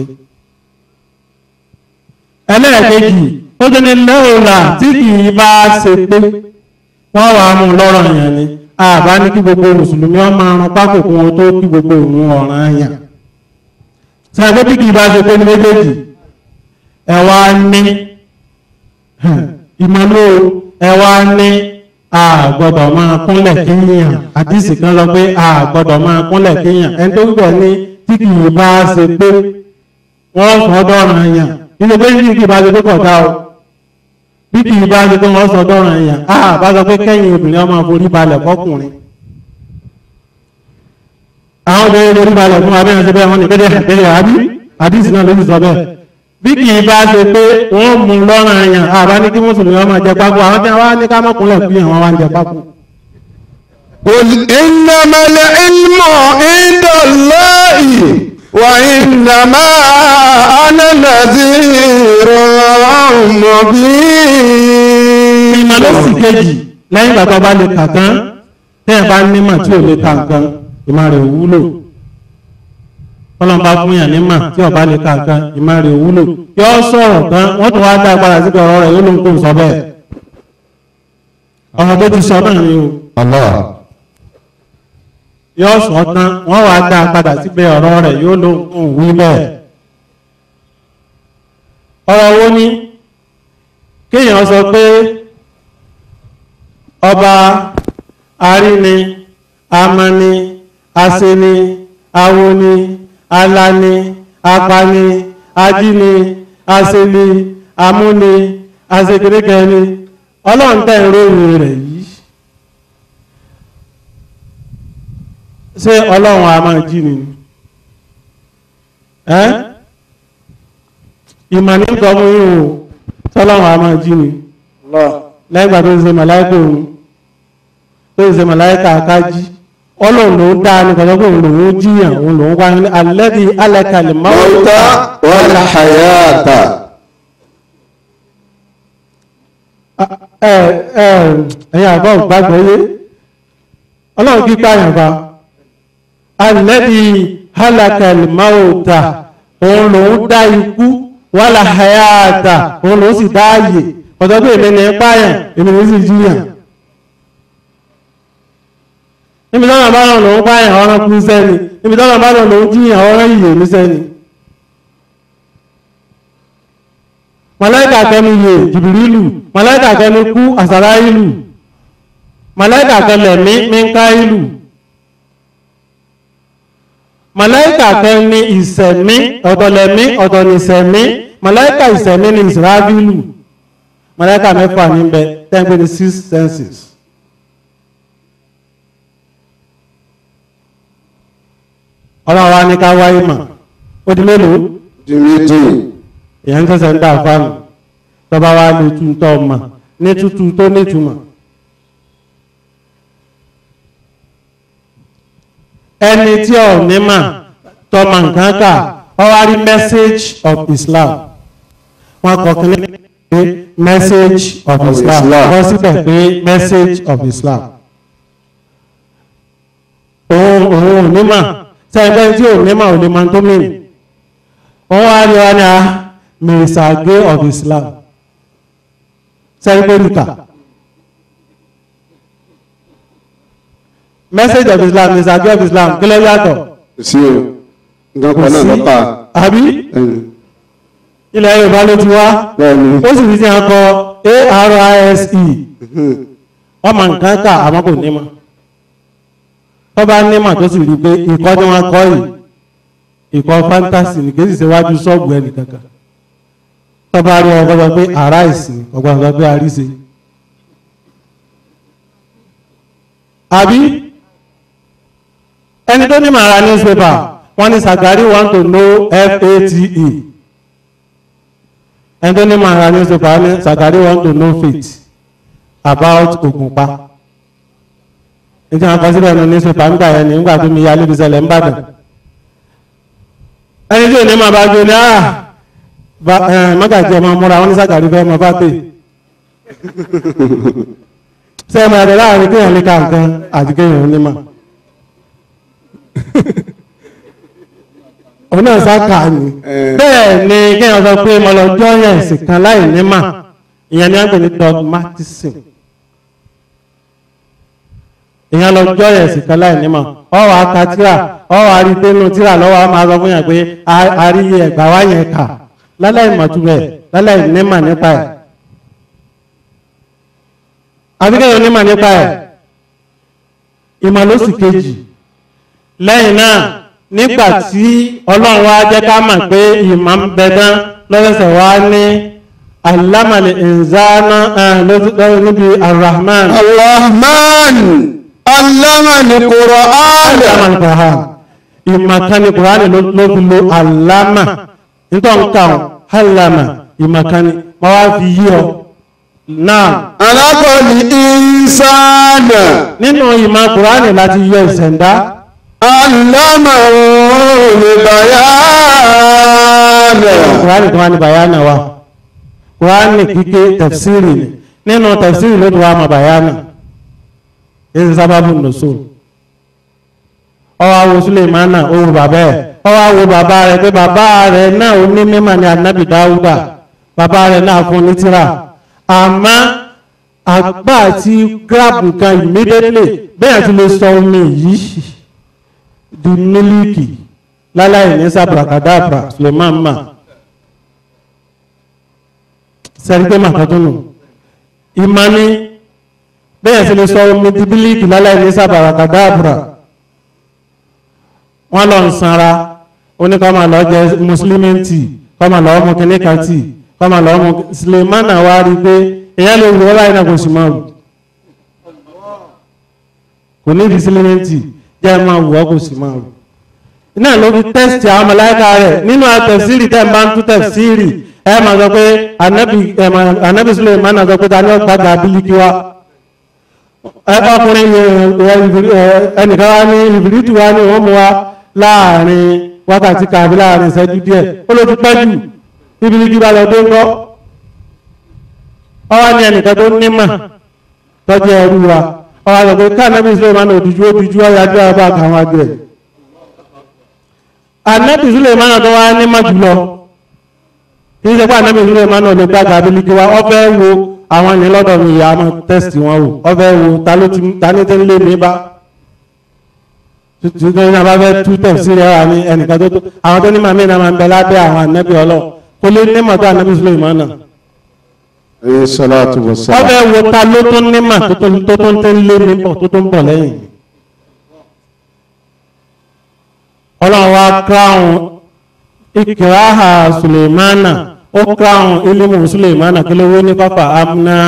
Speaker 4: ẹlẹ́ẹ̀kejì ó tún ní láòlà tí kì í bá ṣe pé wọ́n wàá mú lọ́rọ̀ yẹn ni àbá ní kí gbogbo mùsùlùmí ọmọ aràn pákó kún wọn tó kí gbogbo òun ọ̀ràn yàn sàgbé tí kì í bá ṣe pé ní méjèèjì ẹ wá ní ìmọ̀lú ẹwà ní a gbọ́dọ̀ máa kúnlẹ̀ kíyàn àdìsí kan lọ pé a gbọ́dọ̀ máa kúnlẹ̀ kíyàn ẹni tó gbẹ̀ ní tí kì í bá ṣe pé wọ́n sọ dọ́ràn yàn nínú pé tí kì í bá ṣe pé kọ̀ọ̀tà o bí kì í bá ṣe pé wọ́n sọ dọ́ràn yàn a bá sọ pé kẹ́yìn obìnrin ọmọ forí balẹ̀ fọkùnrin àwọn obìnrin forí balẹ̀ fún abẹ́rẹ́ ṣe bẹ́ẹ̀ wọ́n ní bẹ́ẹ̀ bẹ́ẹ̀ àbí àdìsí náà ló ti sọ bẹ́ẹ̀ bí kì í bá ṣe pé wọ́n mú lọ́rùn àyàn àbá ní kí mùsùlùmí ọmọ jẹ pákó àwọn tí wọ́n ní ká mọ́kúnlẹ̀ fún yàn wọ́n wá ń jẹ pákó.
Speaker 3: قل إنما العلم عند الله وإنما أنا نذير مبين
Speaker 4: ìmọ̀ ló sì kejì lẹ́yìn ìgbà tó bá lè kà tán tẹ́ ẹ̀ bá nímọ̀ tí ò lè ka nǹkan ìmọ̀ rẹ̀ wúlò kọ́lọ́n bá fún yàn nímọ̀ tí ọba lè ka nǹkan ìmọ̀ rẹ̀ wúlò yọ sọ̀rọ̀ tán wọ́n tún wá dá agbára síbi ọ̀rọ̀ rẹ̀ yóò ló ń kó sọ bẹ́ẹ̀ ọ̀rọ̀ tó ti sọ náà ni o
Speaker 3: الله
Speaker 4: yọ sọ tán wọ́n wá dá padà síbi ọ̀rọ̀ rẹ̀ yóò ló ń kó wí bẹ́ẹ̀ ọ̀rọ̀ wo ni kéèyàn sọ pé ọba aríni amani aseni awoni alani apani ajíni aseni amúni asekerekẹni ọlọ́run tẹ́ ń ròyìn rẹ̀ yìí ṣé ọlọ́run a máa jí ni ẹ́ ìmọ̀ ní nǹkan mú yín o tọ́lọ́run a máa jí ni lẹ́gbàá tó ń ṣe màláìkà òun tó ń ṣe màláìkà akájí ọlọ́run ló dá ní kọjọ́ pé òun lòun jíyàn òun lòun wá ní alẹ́bí alẹ́kàlẹ̀
Speaker 3: الموت والحياة
Speaker 4: ẹ̀yìn àbọ̀ gbàgbọ́ yé ọlọ́run kí pààyàn bá alẹ́bí alẹ́kàlẹ̀ máwòtà òun lòun dá ikú wàlà hayata òun lòun sì dá ààyè kọjọ́ pé èmi ní pààyàn èmi ní sì jíyàn níbi tọ́nà bá rán lòun pààyàn ọ̀rán kú sẹ́ni níbi tọ́nà bá rán lòun jíyàn ọ̀rán ìyè ní sẹ́ni màláìkà kẹni yè jìbìrìlù màláìkà kẹni kú àsàráìlù màláìkà kẹlẹ̀ mí mínkáìlù màláìkà kẹni ìsẹ̀mí ọ̀tọ̀lẹ̀mí ọ̀tọ̀nìsẹ̀mí màláìkà ìsẹ̀mí ni ìsìrábìlù màláìkà mẹ́fà níbẹ̀ tẹ́gbẹ́ ní six senses ọlọ́run wa ní ká wáyé mà ó di mélòó
Speaker 3: di méjì
Speaker 4: èèyàn ń tẹ̀sẹ̀ ń dà fáànù tọ́ba wa lè tún tọ́ mà ní tútù tó nítumọ̀ ẹni tí ò ní mà tọ́mà nǹkan kà ọ wá rí message of Islam wọn kọ kí ní pé message of
Speaker 3: Of
Speaker 4: Islam
Speaker 3: Islam.
Speaker 4: wọ́n síbẹ̀ pé message of Islam òun òun ò ní mà sẹ́yìn tí ò ní mà ò lè máa tó mìíràn wọ́n wá rí wa ní a mẹ́sàgé of Islam sẹ́yìnbórìkà message of Islam mẹ́sàgé of Islam kí ló yàtọ̀
Speaker 3: sí o nǹkan kan náà lọ́pàá
Speaker 4: àbí ilẹ̀ Yorùbá ló ti wá
Speaker 3: bẹ́ẹ̀ni
Speaker 4: ó sì fi sí akọ ARISE wọ́n mọ nǹkan kà àmọ́ kò ní mọ̀ tó bá ní mọ̀ tó sì rí i pé ìkọ́ tí wọ́n kọ́ yìí ìkọ́ fantasy ní kéjì síwájú ṣọ́ọ̀bù ẹnì kankan tó bá rí ọgbọ́n sọ pé arise ọgbọ́n sọ pé arise àbí ẹni tó ní màá ra newspaper wọ́n ní Sagari want to know FATE ẹni tó ní màá ra newspaper wọ́n ní Sagari want to know faith about Ògùnpa nítorí àwọn kan síbẹ̀ ní newspaper nígbà yẹn nígbà tó mi ya níbi ìṣẹ̀lẹ̀ ń bàdàn ẹni tí ò ní máa bá gbé ní àà mọ́gàjí ọmọ múra wọn ní Sagari fẹ́ mọ bá pè ṣe é máa rẹ láàrin kéèyàn ní kankan àti kéèyàn ní mà òun náà sáka ni bẹ́ẹ̀ ni kéèyàn sọ pé mo lọ jọ́yàn ẹ̀sìn kan láì ní mà ìyẹn ni wọ́n pè ní dogmatism ìyẹn lọ jọ́yàn ẹ̀sìn kan láì ní mà ọwọ́ aka tíra ọwọ́ arítẹ́nu tíra lọ́wọ́ a máa sọ fún yàn pé àríyé ẹ̀gbà wá yẹn kà láláì mọ̀túbẹ̀ láláì ní mà nípa ẹ̀ àbíkẹ́yọ̀ onímọ̀ nípa ẹ̀ ìmọ̀ ló sì kejì lẹ́yìn náà nígbà tí ọlọ́run wá jẹ́ ká mọ̀ pé ìmọ̀ ń bẹ dán lọ́sẹ̀sẹ̀ wá ní alámàlẹ̀ ìzáná lọ́sẹ̀ níbi arahman
Speaker 3: Ar-Rahman allama al-Qur'an.
Speaker 4: alámàlẹ̀ ìmọ̀ kan ní kùránì ló fi lo alámà nítorí nǹkan alámà ìmọ̀ kan ní wọ́n wá fi yí ọ náà
Speaker 3: Alákọ̀ọ́lì ìsáàdà.
Speaker 4: nínú ìmọ̀ kùránì láti yọ ìṣẹ̀dá
Speaker 3: Allama al-bayana.
Speaker 4: kùránì tó wá ní bàyánà wa kùránì kíké tafsiri ni nínú tafsiri ló ti wá mọ̀ bàyánà èyí sábàbù nùsùn ọwọ́ awo sulemana ohun bàbá ẹ̀ ọwọ́ awo bàbá rẹ̀ pé bàbá rẹ̀ náà ó ní mímọ̀ ní anabi dáúdà bàbá rẹ̀ náà fún ní tírà àmọ́ àgbà àti grab nǹkan immediately bẹ́ẹ̀ ti lè sọ omi yìí di mílíkì láláì ní sàbàkàdàbà suleman ma sẹ́ríkẹ́ màkàtúnù ìmání bẹ́ẹ̀ ti lè sọ omi di mílíkì láláì ní sàbàkàdàbà wọ́n lọ ń sanra oníkọ́mà lọ jẹ mùsùlùmí tì kọ́mà lọ mú kíní kan tì kọ́mà lọ mú sulemana wá rí pé èyàn lè wúwo báyìí náà kò sì máa wù kò ní ìdí sílẹ̀ tì jẹ́ máa wù ọ́ kò sì máa wù iná ló fi tẹ́sítì àwọn mọ̀láìka rẹ̀ nínú àtẹ̀sírì tẹ́ ń bá ń tú tẹ̀sírì ẹ máa sọ pé anabi sulemana sọ pé dání ọ̀pá gà bílíkì wa ọkùnrin ẹnìkan wá ní ìbìrìtì wá ní wọ́n mú wa láàrin wákàtí kàbí láàrin ìṣẹ́jú díẹ̀ ó ló ti pẹ́ jù ìbìrìtì bá lọ dé ńkọ́ ọwá ní ẹnìkan tó nímọ̀ tọ́jú ẹrú wa ọwá lọ pé káànábì Suleiman òdìjú òdìjú ọyájú ọba àkàwọn àgbẹ̀ anábì Suleiman tó wá nímọ̀ jùlọ kì í ṣe pé anábì Suleiman lè gbàgbà abiliki wa ọ fẹ́ wo àwọn ní lọ́dọ̀ mi ìyá mọ́ tẹ́sítì wọn wò ọ fẹ́ wo ta ló ti ta ní tẹ́ ń lé mi bá tuntun ní abá fẹ́ tú tẹ̀sí rẹ̀ wà ní ẹnìkan tó tó àwọn tó ní màmí náà máa ń bẹ lábẹ́ àwọn anábì ọlọ́ kó lé nímọ̀ tó anábì Suleiman náà
Speaker 3: Alayhi salatu wa salam.
Speaker 4: ọbẹ̀ wo ta ló tún nímà tó tún tó tún tẹ́ ń lé mi bọ̀ tó tún bọ̀ lẹ́yìn ọlọ́run wa kíráhùn ìkìráhà Suleimana ó kíráhùn ilimu Suleimana kí ló wé ní pápá amúná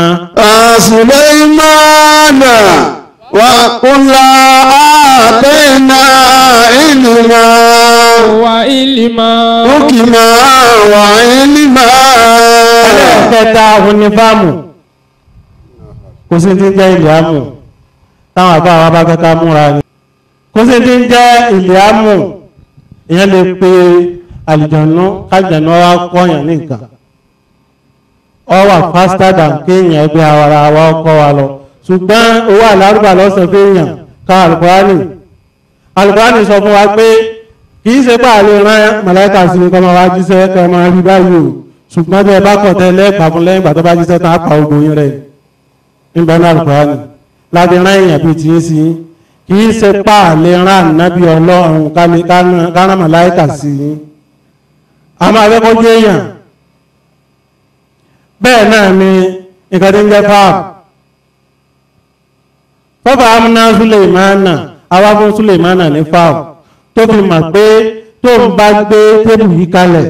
Speaker 3: Sulaimana wa kula atena ilma
Speaker 2: wa ilima
Speaker 3: hukima wa ilma.
Speaker 4: ẹlẹ́ẹ̀kẹta òun ní fáàmù kò sí ti ń jẹ́ ìlíàmù táwọn àbá àwọn abákẹ́ta múra ni kò sí ti ń jẹ́ ìlíàmù ìyẹn lè pe àlìjànú kájànú wa kọ́yàn ní nǹkan ọ wà faster than kéèyàn ẹgbẹ́ ara wa kọ́ wa lọ ṣùgbọ́n owó àlárúbà lọ́sàn fẹ́yàn ká alùpùránì alùpùránì sọ fún wa pé kì í ṣe pé àlè rán màláìka sí kọ́ máa wá jíṣẹ́ kọ́ máa rí báyìí o ṣùgbọ́n bí ẹ bá kọ̀ tẹ́lẹ̀ pa fún lẹ́yìn ìgbà tó bá jíṣẹ́ tán á pa ogun yín rẹ̀ nígbà náà alùpùránì láti rán èèyàn bíi tìyín sí yín kì í ṣe pé àlè rán ànábì ọlọ́run kárán màláìka sí yín àmọ́ akẹ́kọ̀ọ́ jẹ́ èèyàn bẹ́ẹ̀ náà ni nǹkan tí ń jẹ́ fáàmù fọ́fà amúná Suleimana awáfún Suleimana ní fáàmù tó fi mọ̀ pé tó ń bá gbé tébù yìí kalẹ̀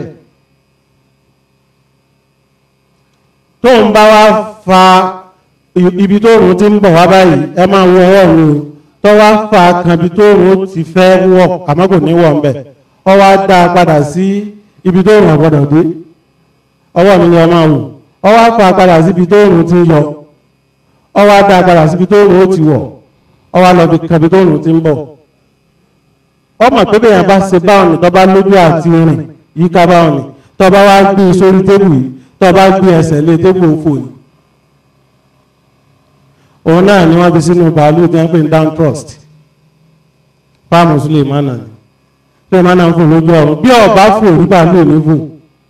Speaker 4: tó ń bá wá fa ibi tó rùn ti ń bọ̀ wá báyìí ẹ máa wọ ọwọ́ mi o tó wá fa kan ibi tó rùn ti fẹ́ wọ̀ àmọ́ kò ní wọ̀ ń bẹ̀ ọ wá dá a padà sí ibi tó rùn ọ̀gbọ́dọ̀ dé ọwọ́ mi ni ọ máa wò ọ wá fa padà síbi tó rùn ti ń yọ ọ wá dá a padà síbi tó rùn ó ti wọ̀ ọ wá lọ bí kabi tó rùn ti ń bọ̀ ọmọ pé bẹ́ẹ̀ bá ṣe báwọn ní tó bá lójú àti rìn yíká báwọn ní tó bá wá gbé e sórí tébù yìí tó bá gbé ẹsẹ̀ lé tébù òfò yìí òun náà ni wọ́n fi sínú bàálù tí wọ́n pè ní down trust fáàmù Sulemana ni Sulemana ń fò lójú ọ̀run bí ọba fò rí bàálù ní fò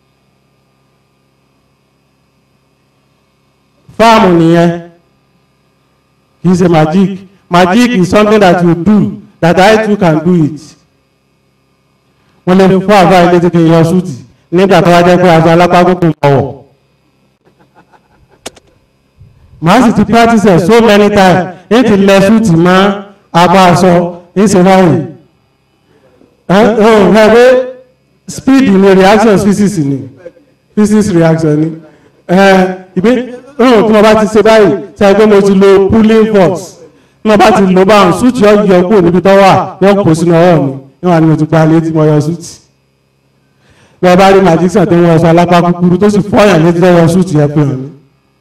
Speaker 4: fáàmù nìyẹn kì í ṣe magic magic is something that you do that I too can do it wọ́n lè fún àbá ilé tí kì í yọ súùtì nígbà tó wá jẹ́ pé aṣọ alápákó kò bọ̀wọ̀ màá sì ti practice ẹ̀ so many times ní ti lẹ súùtì mọ́ abọ́ aṣọ ní ṣe báyìí ẹ ẹ pé speed ni reaction physics ni physics reaction ni ẹ ìgbé ọ̀hún tí wọ́n bá ti ṣe báyìí ṣe é pé mo ti lo pulling force tí wọ́n bá ti lo báwọn súùtì yọ yọ kúrò níbi tó wà yọ kó sínú ọwọ́ mi níwọ̀n ni mo ti gba létí mo yọ súùtì lọ́ọ́ bá rí magician tó ń wọ ọṣọ alápá kúkúrú tó sì fọ́yàn létí tó yọ súùtì yẹn pé hàn mí.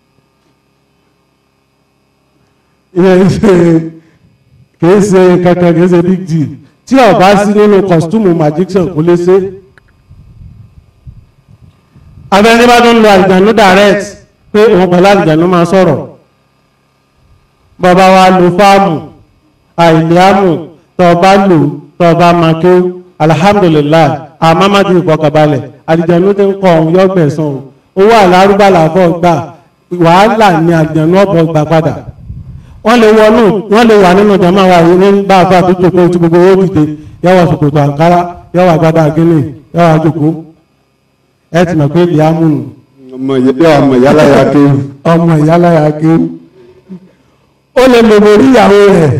Speaker 4: ìyẹn ṣe kìí ṣe kankan kìí ṣe big deal tí ó bá sí nínú kọ̀stúmù magician kò lè ṣe. abẹ́ni bá tó ń lo àlìjánu direct pé òun pẹ̀lú àlìjánu máa sọ̀rọ̀ bàbá wa lo fáàmù àìlíàmù tó o bá lò tó o bá máa ké alhamdulilayi àmàmàdì ìfọkànbalẹ̀ àlìjánu tó ń kọ́ ọ̀hún yọ gbẹ̀sán o owó àlárúbàlà fọ́ gbà wàhálà ni àlìjánu ọ̀bọ̀ gbà padà wọ́n lè wọnú wọ́n lè wà nínú jama wa yìí ní bá a fà tó jòkó tí gbogbo owó dìde yọwọ́ ṣòkòtò àǹkárá yọwọ́ àgbàdo àgínì yọwọ́ àjòkó ẹ ti mọ̀ pé ìyáàmù nù
Speaker 3: ọmọ ìyá ọmọ ìyálà ya kéwù
Speaker 4: ọmọ ìyáláyà kéwù ó lè lò borí ìyàwó rẹ̀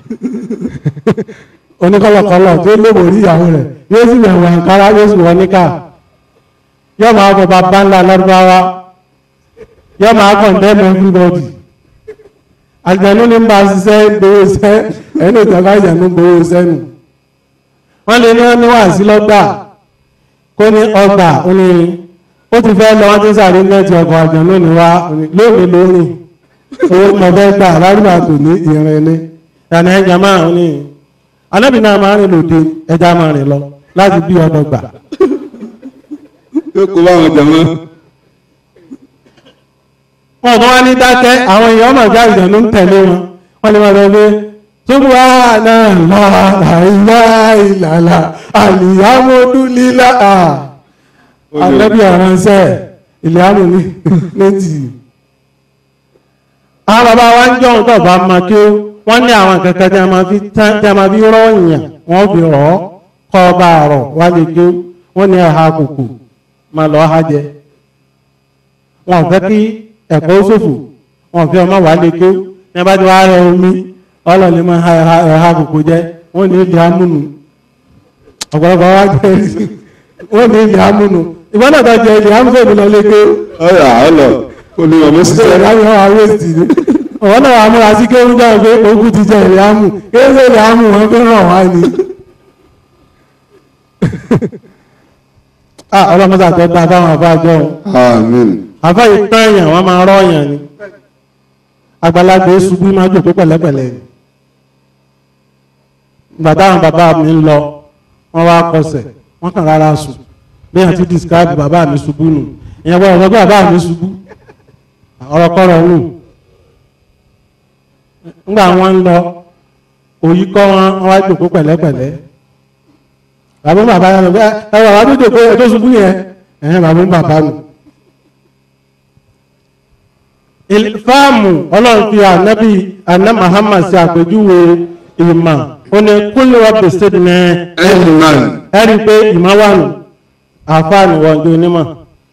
Speaker 4: oníkọlọkọlọ tó lò borí ìyàwó rẹ̀ yóò sì wẹ̀wọ̀ àǹkárá yóò sì wọ níkà yóò máa bọ̀ bàbá ńlá lárúbáwá yóò máa kọ̀ndẹ́mù everybody àjẹ̀nú ní bá ṣiṣẹ́ gbowó iṣẹ́ ẹni ìjọba àjẹ̀nú gbowó iṣẹ́ nù wọ́n lè ní ní wàásí lọ́gbà kó ní ọgbà ó ní ó ti fẹ́ lọ wọ́n ti sáré nẹ́ẹ̀tì ọkọ̀ àjẹ̀nú ní wá lónìí lónìí owó mọ̀fẹ́ gbà lárúbà tó ní ìrìn ní ìyànà ẹja máa ń ní anábì náà máa ń rìn lòdì ẹja máa rìn lọ láti bí ọdọ gbà
Speaker 3: yóò kó báwọn jàmọ́
Speaker 4: wọn kàn wá ní dákẹ́ àwọn èèyàn ọmọ ìjà ìjọ̀nù ń tẹ̀lé wọn wọn lè máa lọ pé subhanallah ìlàlà àlìyámọ́dúnlílà àlẹ́bí ọ̀ránṣẹ́ ìlẹ́àmù ní méjì. àwọn bàbá wa ń jọ̀hún tó bá máa kí wọ́n ní àwọn kankan tí a máa fi tán tí a máa fi rọ́ọ̀yàn wọ́n fi rọ̀ ọ́ kọ́ ọba àrọ̀ wá lè kí wọ́n ní ẹ̀ha kùkù máa lọ́ọ́ ha jẹ. wọn ò fẹ́ kí ẹ̀kọ́ ṣòfò wọn fi ọmọ wà lè ké ní bá ti wá rẹ omi ọlọ́ọ̀lẹ́ máa ha ẹ̀ha kòkó jẹ́ wọ́n ní ilé amúnú ọ̀pọ̀lọpọ̀ wá jẹ́ wọ́n ní ilé amúnú ìwọ́n náà tó jẹ ilé amúnú èmi lọ lè ké
Speaker 3: ọ̀rọ̀ àọ́lọ̀ olùwọ̀n mọ́
Speaker 4: ṣe
Speaker 3: sísẹ́
Speaker 4: ìlànà àwọn awéèsì ni ọ̀wọ́n náà wà múra sí kéwọ́n jẹ́ pé ogún ti jẹ ilé amú kéwọ́n ilé amú wọn fi ràn wá ni. ọlọ́mọdé àtọ́ta fáwọn àbájọ́
Speaker 3: àmín
Speaker 4: àfẹ́ ìtàn èèyàn wọ́n máa rọ́ èèyàn ni àgbàlagbà ṣubú máa jòkó pẹ̀lẹ́pẹ̀lẹ́ ni ìgbà táwọn bàbá mi ń lọ wọ́n wá kọsẹ̀ wọ́n kàn rárá sùn bí wọ́n ti describe bàbá mi ṣubú nù ìyẹn bọ́ ọ̀rọ̀ pé bàbá mi ṣubú ọ̀rọ̀kọ̀rọ̀ nù ńgbà wọ́n ń lọ òyì kọ́ wọn wọ́n wá jòkó pẹ̀lẹ́pẹ̀lẹ́ bàbá bàbá yẹn lọ pé ẹ wà wá tó jòkó ẹ tó ṣubú yẹn ẹ̀hẹ́n bàbá bàbá nù ìfáàmù ọlọ́run fi ànábì àná Muhammad sí àpèjúwe ìmọ̀ ó ní kúlù rọ́bì sídìí ní
Speaker 3: ẹ̀lùmán
Speaker 4: ẹ̀rí pé ìmọ̀ wà nù àfáàní wọ́n di onímọ̀.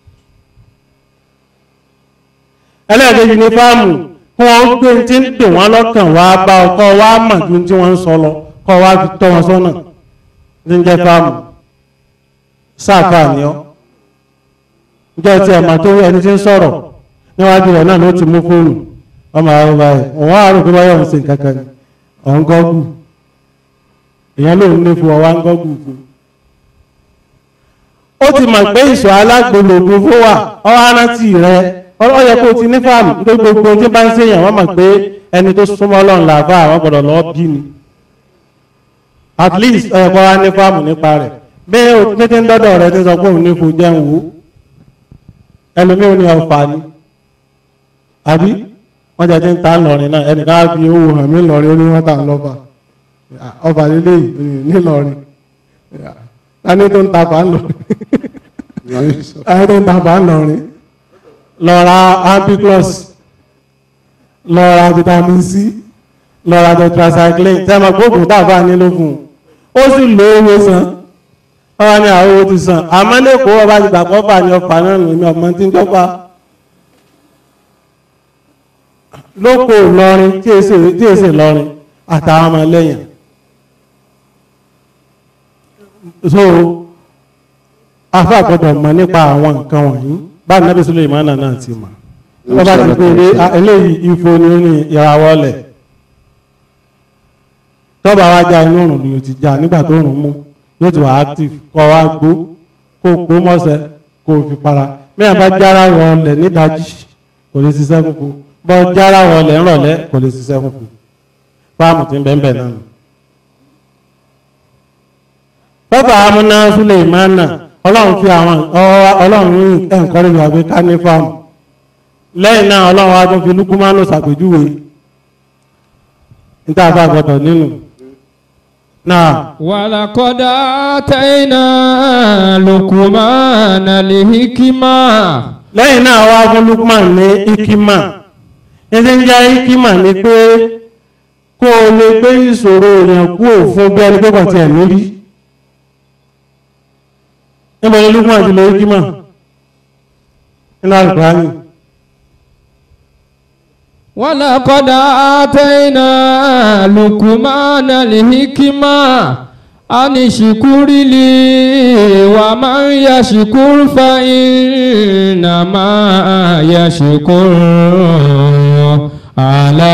Speaker 4: ẹlẹ́ẹ̀kejì ní fáàmù kí wọ́n gbé tí ń dè wọ́n lọ́kàn wá bá ọkọ wá mọ̀ ju tí wọ́n ń sọ lọ kọ́ wá fi tọ́ wọn sọ́nà ní jẹ́ fáàmù sáàfà ni ọ́ jẹ́ ti ẹ̀mà tó ẹni tí ń sọ̀rọ̀ níwájú rẹ̀ náà ló ti mú fóònù ọmọ àwọn ọba ẹ̀ òun á rò pé báyọ̀ ń ṣe nǹkan kan ni ọ̀hún gọ́gù èèyàn lòun ní fún ọwá ń gọ́gù fún ó ti mọ̀ pé ìṣọ́ alágbòlògbò fún wà ọwọ́ arántí rẹ̀ ọ yẹ kó o ti ní fáàmù nítorí gbogbo tí bá ń ṣèyàn wọ́n mọ̀ pé ẹni tó súnmọ́ ọlọ́run làbá àwọn gbọ́dọ̀ lọ́ọ́ bí ni at least ọ yẹ kó wá ní fáàmù nípa rẹ̀ bẹ́ẹ̀ o tètè ń dọ́dọ̀ rẹ̀ ti sọ pé òun ní fún jẹun wò ẹlòmíràn ní ọ̀fà ni àbí wọ́n jẹ́ tí ń ta lọ́rin náà ẹnìkan á fi owó hàn mí lọ́rin ó ní wọ́n tà ń lọ́fà ọfà lílé nílọrin tani tó ń ta fà ń lọrin tani tó ń ta fà ń lọrin lọ ra ampiclox lọ ra vitamin c lọ ra tetracycline tẹ́mọ̀ gbóògùn tàbá nílò fún un ó sì lo owó san ọba ní àwọn owó ti san àmọ́ lẹ́kọ̀ọ́ ọba ti gbàgbọ́ fà ní ọfà náà nù mí ọmọ tí ń jọba lóko lọrin tí èsè tí èsè lọrin àtàwọn ọmọ lẹ́yìn so afa gbọ́dọ̀ mọ̀ nípa àwọn nǹkan wọ̀nyí bá nàbí Sùlẹ̀mánà náà ti mọ̀ wọ́n bá ti pè é ah, eléyìí ifo ni ó ní ìràwọ̀ lẹ̀ tọ́ba wa já inú òrùn ni o ti já nígbà tó òrùn mú yóò ti wà active kọ́ wa gbó kó gbó mọ́sẹ̀ kó fi para mẹ́rin bá jára wọlé nídajì kò lè ṣiṣẹ́ fúnfu bọ́ jára wọlé ńrọ̀lẹ́ kò lè ṣiṣẹ́ fúnfu fáàmù tí ń bẹ́ẹ̀ bẹ́ẹ̀ náà nù. bàbá amúná Sùlẹ̀mánà ọlọ́run fi àwọn ọlọ́run ní ẹ̀ǹkọ́rẹ́ ìwà pé ká ní fáàmù lẹ́yìn náà ọlọ́run wa tún fi lukumanu ṣàpèjúwe níta bá gbọdọ̀ nínú náà
Speaker 2: ولقد آتينا لقمان الحكمة
Speaker 4: lẹ́yìn náà wá fún lukman ní ikima ẹsẹ̀ ń jẹ́ ikima ni pé kó o lè gbé ìṣòro èèyàn kú òfin bí ẹni pé kò tiẹ̀ níbi níbo ni lukman ti lo ikima nínú àlùkùránì
Speaker 2: ولقد آتينا لقمان الحكمة أن اشكر لي ومن يشكر فإنما يشكر على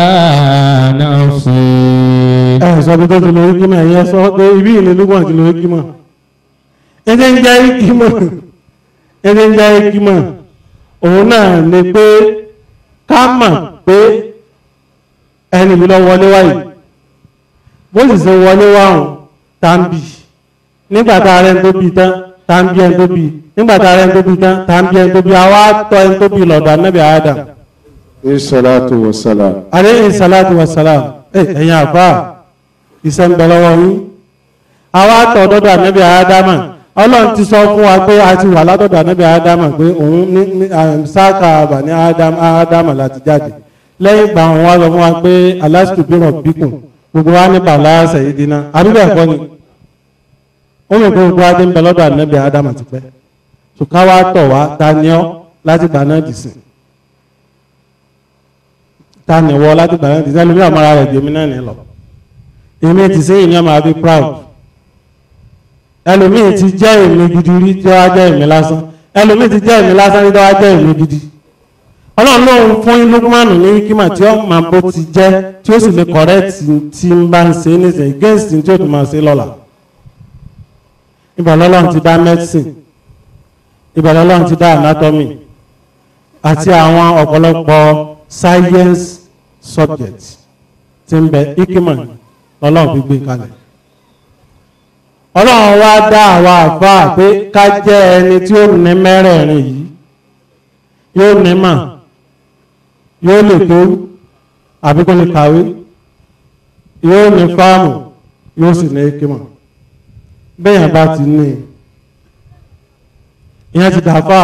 Speaker 2: نفسه
Speaker 4: ẹ sọ bí tó ti lo ikima ẹ̀yẹ sọ pé ibi ìlú lukman ti lo ikima ẹsẹ̀ ń jẹ́ ikima ẹsẹ̀ ń jẹ́ ikima òun náà ni pé ká mọ̀ pé ẹni mi lọ wọlé wáyé bó sì ṣe wọlé wáhùn tàbí nígbà tá a rẹ̀ ń tó bí tán tàbí ẹni tó bí nígbà tá a rẹ̀ ń tó bí tán tàbí ẹni tó bí àwa tọ́ ẹni tó bí lọ́dọ̀ anábì Adam
Speaker 3: Salatu wa salam.
Speaker 4: aleyhi salatu wa salam ẹ ẹ̀yin àfà iṣẹ́ ń bẹ lọ́wọ́ yín àwa tọ̀ dọ́dọ̀ anábì Adama ọlọ́run ti sọ fún wa pé a ti wà látọ̀dọ̀ anábì Adama pé òun ní ní sáàkà àbàní Adama láti jáde lẹ́yìn ìgbà wọn wá sọ fún wa pé alastu bi rabbikum gbogbo wa ní bàlá sayyidina àbíbẹ̀ ẹ̀kọ́ ni ó mọ̀ pé gbogbo wa ti ń bẹ lọ́dọ̀ anábì Adama ti pẹ́ ṣùkà wa tọ̀ wá ta ni ọ́ láti gbà náà dì sí ta ni wọ́ láti gbà náà dì sí ẹlòmíì àmọ́ra rẹ̀ jẹ́mi náà ní lọ èmi ti sẹ́yìn ní ọmọ àbí proud ẹlòmíì ti jẹ́ èmi gidi rí tí wọ́n á jẹ́ èmi lásán ẹlòmíì ti jẹ́ èmi lásán rí tí wọ́n á jẹ́ èmi gidi ọlọ́run lóun fún Lukman ní kíma tí ó máa bó ti jẹ́ tí ó sì lè correct tí ń bá ń ṣe nísìnyí against tí ó tún máa ṣe lọ́la ìbọn ọlọ́run ti dá medicine ìbọn ọlọ́run ti dá anatomy àti àwọn ọ̀pọ̀lọpọ̀ science subject tí ń bẹ ikima lọ́lọ́run fi gbé kalẹ̀ ọlọ́run wá dá àwa àfáà pé ká jẹ́ ẹni tí ó ní mẹ́rẹ̀ẹ̀rin yìí yóò ní mà yóò lè tó àbí kó lè kàwé yóò ní fáàmù yóò sì ní ikima bẹ́yàn bá ti ní ìyẹn ti dàfà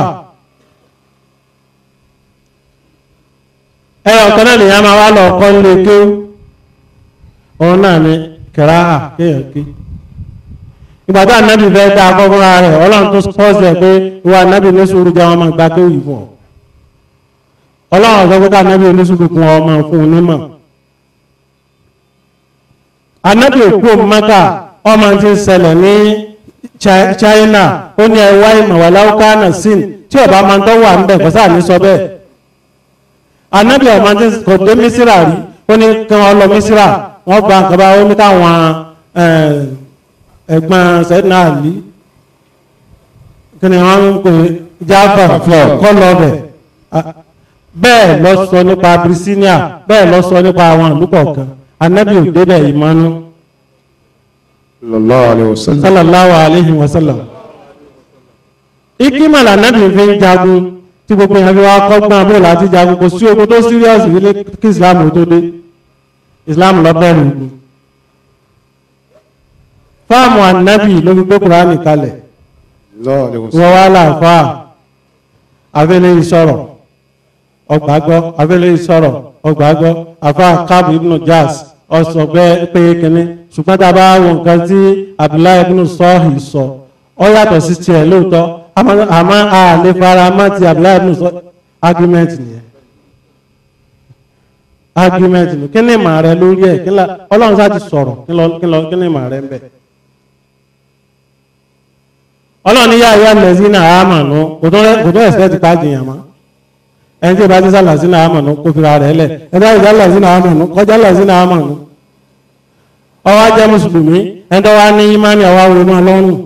Speaker 4: ẹyọ kan náà nìyẹn máa wá lọ kọ́ nílé kéwú òun náà ni kẹráhà kéèyàn ké ìgbà tó ànábì fẹ́ dá akọ́kọ́rọ́ rẹ̀ ọlọ́run tó sọ́ọ̀sì ẹ̀ pé ìwà ànábì ní sùúrù jẹ́ wọn máa gba kéwú yìí fún ọ ọlọ́run ọ̀sọ́ pé ká ànábì ní sùúrù kún ọ máa fún un nímọ̀ ànábì òkú Mákà ọmọ tí ń ṣẹlẹ̀ ní China ó ní ẹwà ìmọ̀wàláwùká náà sin tí ọba máa ń tọ́ wà ń bẹ̀ kọ́sà ní sọ bẹ́ẹ̀ ànábì ọmọ tí kò dé Mísírà rí ó ní kí wọ́n lọ Mísírà wọ́n gba nǹkan bá ó ní káwọn ẹ̀gbọ́n sẹ́dínà àlí kí ni wọ́n ń pè jáfà kọ́ lọ bẹ̀ bẹ́ẹ̀ lọ sọ nípa Abyssinia bẹ́ẹ̀ lọ sọ nípa àwọn ìlú kọ̀ọ̀kan ànábì ò débẹ̀ ìmọ̀nú
Speaker 3: Sallallahu alayhi wa sallam.
Speaker 4: sallallahu alayhi wa sallam ikima lànàbì fi ń jagun tí gbogbo yẹn fi wá kọ́gbọ́n bó láti jagun kò sí ogun tó serious nílé kí islam tó dé islam lọ bẹ̀rù ogun fáàmù ànábì ló fi gbé kuraani kalẹ̀
Speaker 3: Sallallahu alayhi wa
Speaker 4: wọ́n
Speaker 3: sallam.
Speaker 4: wá láàfáà abẹ́lé ìsọ̀rọ̀ ọgbàgbọ́ abẹ́lé ìsọ̀rọ̀ ọgbàgbọ́ àfáà káàbù ibnu jazz ọ̀sọ̀gbẹ́ pé kínní ṣùgbọ́n tá a bá wo nǹkan tí abdullahi ibnu sọ́ọ̀hì sọ ọ yàtọ̀ sí tiẹ̀ lóòótọ́ àmọ́ àmọ́ a lè fara mọ́ ti abdullahi ibnu sọ́ọ̀hì argument nìyẹn argument nù kí ni ìmọ̀ rẹ lórí ẹ̀ kí la ọlọ́run sá ti sọ̀rọ̀ kí lọ kí lọ kí ni ìmọ̀ rẹ ń bẹ̀. ọlọ́run ní yáa yá lẹ́sìn náà àmọ̀nù kò tó kò tó ẹ̀sẹ̀ ti pàjì yàn mọ́ ẹni tí ìbá ti sálà sínú àmọ̀nù kó fira rẹ̀ lẹ̀ ẹni tí ìbá ti sálà sínú àmọ̀nù kọjá là sínú àmọ̀nù. ọwọ́ ajẹ́ mùsùlùmí ẹni tó wá ní imáni ọwọ́ àwọn ọmọ ọlọ́run.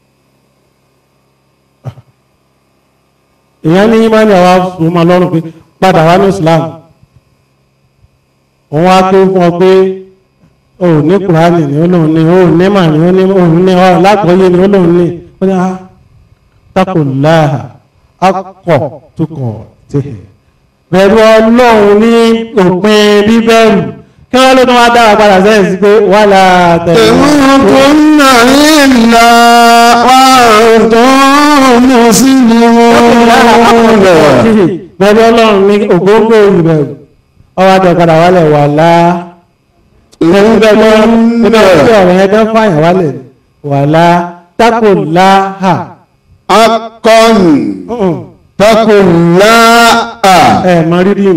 Speaker 4: ìyẹn ní imáni ọwọ́ àwọn ọmọ ọlọ́run pé padà wá ní Islam òun wá pé fún ọ pé o ò ní kùránì ní olóhùn ní o ò ní mà ní o ní òun ní ọ lágbóyè ní olóhùn ní ó ní a tako láà akọ tukọ̀ tẹ̀. bẹ̀rù ọlọ́run ní òpin bíbẹ̀rù kí wọ́n ló tún wá dára padà sẹ́yìn sí pé wà láà tẹ̀lé.
Speaker 3: تموتن إلا وأنتم مسلمون
Speaker 4: bẹ̀rù ọlọ́run ní ògógó ìbẹ̀rù ọwọ́ àti ọ̀kadà wálẹ̀ wà láà ẹ̀rù bẹ̀rù nínú ọ̀rọ̀ ọ̀rọ̀ yẹn kan fàyàn wálẹ̀ wà láà tako láà.
Speaker 3: حقا اتقوا الله
Speaker 4: ẹ mọ rídìm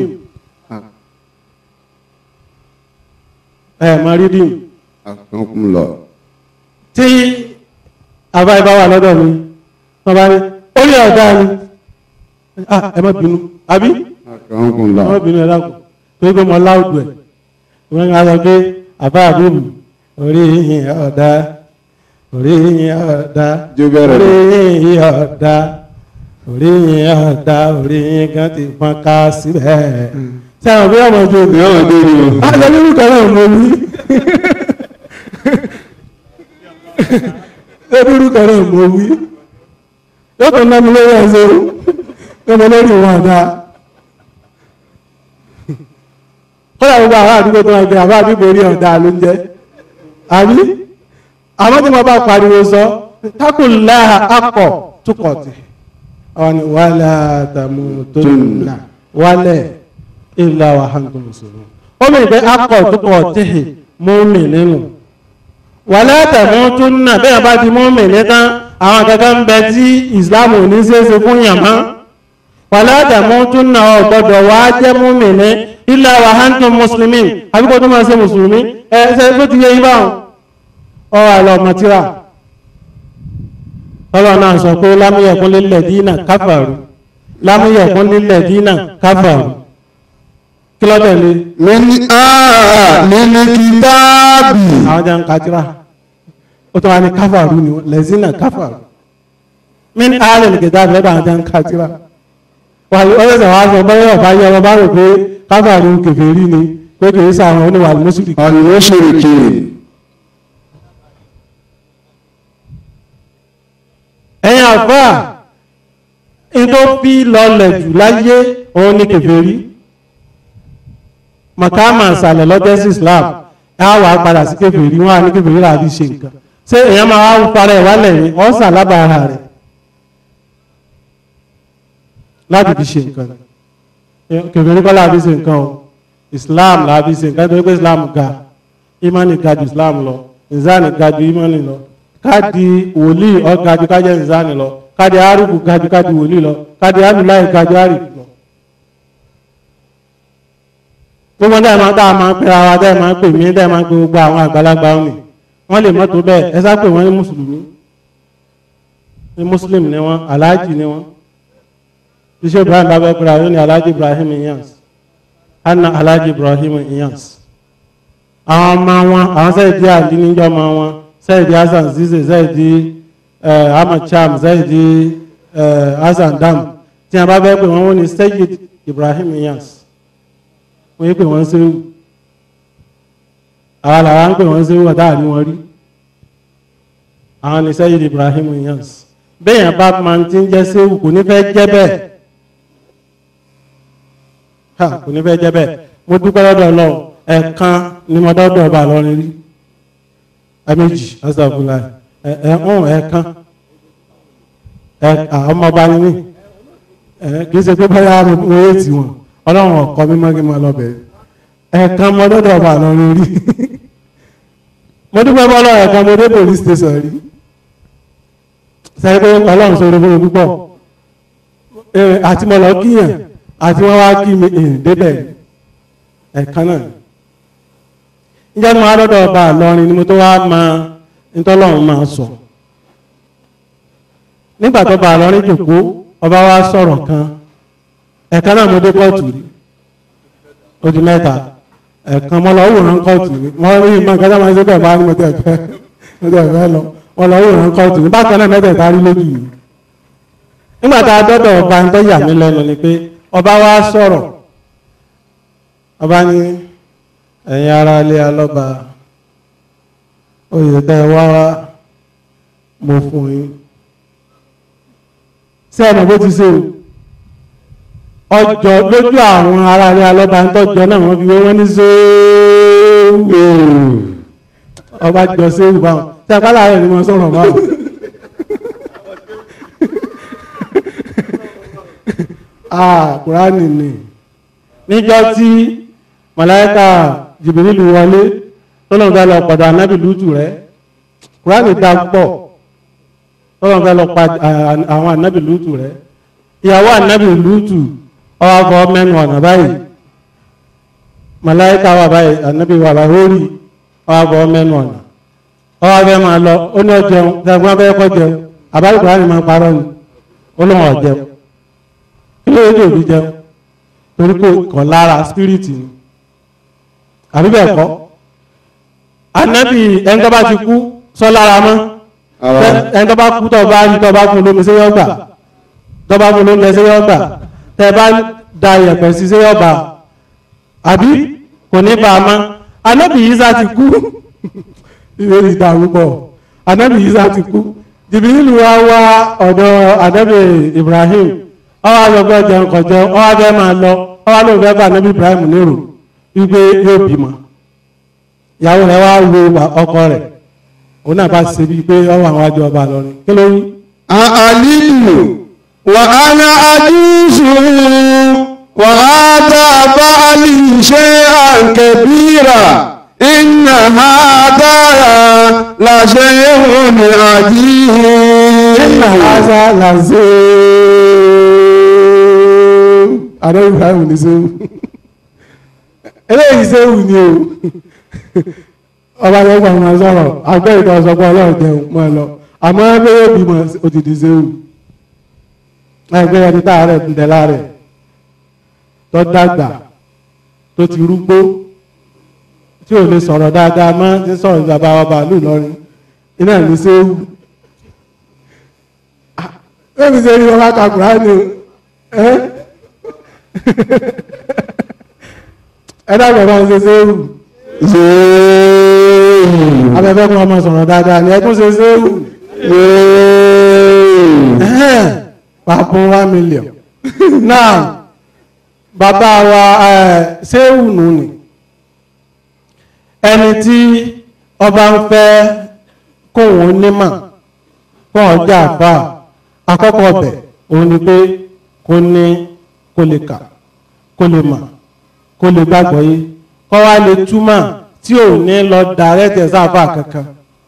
Speaker 4: ẹ mọ rídìm
Speaker 3: أكرمكم الله
Speaker 4: tí àbá ibà wà lọ́dọ̀ mi wọ́n bá ní orí ọ̀gá ni ah ẹ má bínú àbí
Speaker 3: أكرمكم
Speaker 4: ẹ má
Speaker 3: الله
Speaker 4: bínú ẹ dákun tó gbé mọ láwùjọ ẹ wọ́n ń sọ pé àbá àbúrò orí yìnyín ọ̀dà orí yìnyín ọ̀dà
Speaker 3: Jó bẹ̀rẹ̀
Speaker 4: orí
Speaker 3: lọ.
Speaker 4: yìnyín ọ̀dà orí yìnyín ọ̀dà orí yìnyín kan ti fọ́n ká síbẹ̀ sẹ́wọ̀n bí ọmọ ojú omi
Speaker 3: Yọ̀wọ̀n tó ní o.
Speaker 4: àjọ nínú kan náà mo wí lórí kan náà mo wí yóò tún ná mi lórí ẹsẹ̀ o ọmọ lórí wọn àdá kódà gbogbo àwọn àdúgbò tó wọn gbé àbá àdúgbò orí ọ̀dà ló ń jẹ́ àbí àmọ́ tí mo bá pariwo sọ tákùnlá akọ̀ túkọ̀tì àwọn ni wàhálà tàmùtòlùnà wálẹ̀ ìlà wàhánkù mùsùlùmí ó mìíràn pé akọ̀ túkọ̀tì mọ́mì nínú wàhálà tàmùtòlùnà bẹ́ẹ̀ bá ti mọ́mì nítán àwọn kankan ń bẹ tí Islam ò ní ṣeéṣe fún yàmá wàhálà tàmùtòlùnà ò gbọdọ̀ wá jẹ́ mọ́mì ní ìlà wàhánkù mùsùlùmí àbíkọ́ tó máa ṣe mùsùlùmí ẹ ṣe tó ti yẹ yín báwọn ọwọ́ àlọ́ ọmọtíra ọlọ́run náà sọ pé lámúyẹ̀kún lílẹ̀ dínà káfàrú lámúyẹ̀kún lílẹ̀ dínà káfàrú kí ló tẹ̀lé
Speaker 3: من آل الكتاب
Speaker 4: àwọn jẹ́ ń kájíra ó tó wá ní káfàrú ni wọ́n lẹ́sìnà káfàrú mí ní ààrẹ nìkẹta lọ́dọ̀ àwọn jẹ́ ń kájíra wà lọ́sẹ̀ wá sọ bọ́yọ̀ ọ̀bá yẹ ọba rò pé káfàrú kèfèrí ni pé kìí sàwọn oníwà mùsùlùmí
Speaker 3: المشركين
Speaker 4: ẹ̀yin àfáà in tó fi lọlẹ̀ jù láyé òun ní kèfèrí makama ìsàlẹ̀ lọ́jọ́ sí Islam ẹ á wà á padà sí kèfèrí wọn á ní kèfèrí là á fi ṣe nǹkan ṣé èèyàn máa wá fara ẹ̀ wálẹ̀ ní ọ̀sà lábàárà rẹ̀ láti fi ṣe nǹkan kèfèrí kọ́ là á fi ṣe nǹkan o Islam là á fi ṣe nǹkan tó pé Islam ga imani ga ju Islam lọ ìzáni ga ju imani lọ káàdì wòlíì ọ̀gá ju kájẹ́ ìzáni lọ káàdì àrùkù ga ju káàdì wòlíì lọ káàdì àlùláì ga ju àrùkù lọ. gbogbo dáì máa dáa máa ń pera wa dáì máa ń pè mí dáì máa ń pè gbogbo àwọn àgbàlagbà òní wọ́n lè mọ́tò bẹ́ẹ̀ ẹ sá pé wọ́n ní mùsùlùmí ní mùsùlùmí ni wọ́n aláàjì ni wọ́n iṣẹ́ ibrahim bá bẹ́ẹ̀ pera yóò ní aláàjì ibrahim iyans anna aláàjì ibrahim iyans àwọn ọmọ wọn àwọn sẹ́yìdì àdí níjọ́ ọmọ wọn sẹ́yìdì hasan zize sẹ́yìdì ahmad cham sẹ́yìdì hasan dam tí a bá bẹ́ẹ̀ pé wọ́n wọ́n ní sẹ́yìd ibrahim iyans wọ́n yí pé wọ́n ṣe wù àwọn làwọn ń pè wọ́n ṣe wù ọ̀tá àní wọn rí àwọn ní sẹ́yìd ibrahim iyans bẹ́ẹ̀ yẹn bá máa ti ń jẹ́ ṣe wù kò ní fẹ́ jẹ́ bẹ́ẹ̀ ha kò ní fẹ́ jẹ́ bẹ́ẹ̀ mo dúpẹ́ lọ́dọ̀ ọlọ́run ẹ̀ẹ̀kan ni mo dọ́dọ̀ ọba lọ́rin rí ẹ̀mẹ́jì ọ̀sàfúnla ẹ̀ẹ̀hún ẹ̀ẹ̀kan ọmọọba ni mí kì í ṣe pé báyà mo wé tì wọ́n ọlọ́run ọ̀kọ́ mímọ́ kí n máa lọ bẹ̀rẹ̀ ẹ̀ẹ̀kan mo dọ́dọ̀ ọba lọ́rin rí mo dúpẹ́ bọ́ ọlọ́run ẹ̀ẹ̀kan mo dé police station rí sẹ́yìn pé ọlọ́run sọ orí púpọ̀ àti mo lọ kíyàn àti wọ́n wá kí mi débẹ̀ yìí ẹ̀kan náà níjẹ́ tí mo wá lọ́dọ̀ ọba àlọ́rin ni mo tó wá mọ nítọ́lọ́run máa sọ nígbà tó ọba àlọ́rin jòkó ọba wa sọ̀rọ̀ kan ẹ̀kan náà mo dé kóòtù rí ó di mẹ́ta ẹ̀kan mo lọ wòran kóòtù rí mo rí ìmọ̀ nǹkan tó máa ń ṣe bẹ́ẹ̀ bá ní mo tẹ̀ fẹ́ mo tẹ̀ fẹ́ lọ mo lọ wòran kóòtù rí bákan náà mẹ́tẹ̀ẹ̀ta rí lójú yìí nígbà tá a dọ́dọ̀ ọba ń tó yà mí lẹ́nu ni pé ọba wa sọ̀rọ̀ ọba ní ẹ̀yin ará ilé alọ́ba oyè tẹ́ ẹ wá wá mo fún yín sẹ́ẹ̀nù bó ti ṣe o ọjọ́ lójú àwọn ará ilé alọ́ba ń tọ́jọ́ náà wọ́n fi wé wọ́n ní sóòwò ọba jọ séwù báwọn tí a bá láàárẹ̀ ni wọ́n sọ̀rọ̀ báwọn. ah kùránì ni níjọ́ tí màláíkà jìbìrìlù wọlé tọ́lọ́n fẹ́ lọ pàdé ànábì lútù rẹ̀ kùránì dá pọ̀ tọ́lọ́n fẹ́ lọ pàdé àwọn ànábì lútù rẹ̀ ìyàwó ànábì lútù ọwọ́ afọ mẹ́nu ọ̀nà báyìí màláíkà wà báyìí ànábì wà báyìí ó rí ọwọ́ afọ mẹ́nu ọ̀nà ọwọ́ afẹ́ máa lọ ó ní ọjẹun dàgbọ́n afẹ́ kọ́ jẹun àbáyé kùránì máa parọ́ ni ó lóun ọ̀jẹun kí ló dé òbí jẹun torí kò kàn lára spiriti ni àbí bẹ́ẹ̀ kọ́ anabi ẹni tó bá ti kú sọ lára mọ́ ẹni tó bá kú tó bá rí tó bá fún lómi séyọ́ gbà tó bá fún lómi séyọ́ gbà tẹ bá da yẹ̀pẹ̀ sí séyọ́ gbà àbí kò ní bá a mọ́ anabi Isa ti kú ìwé ìdá púpọ̀ anabi Isa ti kú jìbìlì wa wá ọ̀dọ̀ anabi Ibrahim ọwọ́ àgbẹ̀gbẹ̀ jẹun kọ̀ jẹun ọwọ́ abẹ́ máa lọ ọwọ́ lóun fẹ́ bá anabi Ibrahim lérò wípé yóò bímọ ìyàwó rẹ̀ wá wo ọkọ rẹ̀ òun náà bá ṣe bíi pé ọwọ́ àwọn àjọ ọba lọrin kí ló wí.
Speaker 3: àlìlù wà á ná àdúsù wà á dá báàlì ṣe àǹkẹ́bíra iná ha dára làṣẹ ìhùn àjíhìn.
Speaker 4: iná asa làṣẹ àdó Ibrahim ní sẹ́wù eléyìí sẹ́wù ni o ọba yẹn gbà wọn sọ̀rọ̀ àgbẹ̀ ìtọ́ sọpọ̀ ọlọ́run jẹun mọ́ ẹ lọ àmọ́ ẹgbẹ́ yóò bímọ òtítì sẹ́wù ẹgbẹ́ ẹni táàrẹ̀ ń tẹ̀ láàrẹ̀ tó dàgbà tó ti rúgbó tí ò lè sọ̀rọ̀ dáadáa mọ́ tí sọ̀rọ̀ bàbá wa bàálù lọ́rin iná ní sẹ́wù ẹ̀mí ṣe rí ọlá kakùrá ni ẹ́ ẹ dàgbà máa ń ṣe sẹ́wù abẹ́fẹ́ kún ọmọ sọ̀rọ̀ dáadáa ni ẹkún ṣe sẹ́wù pàpọ̀ one million now bàbá wa sẹ́wù nù ni ẹni tí ọba ń fẹ́ kóhun onímọ̀ fún ọjà àfà àkọ́kọ́ ọbẹ̀ òun ni pé kó ní kó lè kà kó lè mọ̀ kó lè gbàgbọ́ yé kọ́ wá lè túmọ̀ tí ò ní lọ dàrẹ́tẹ̀ sáfà kankan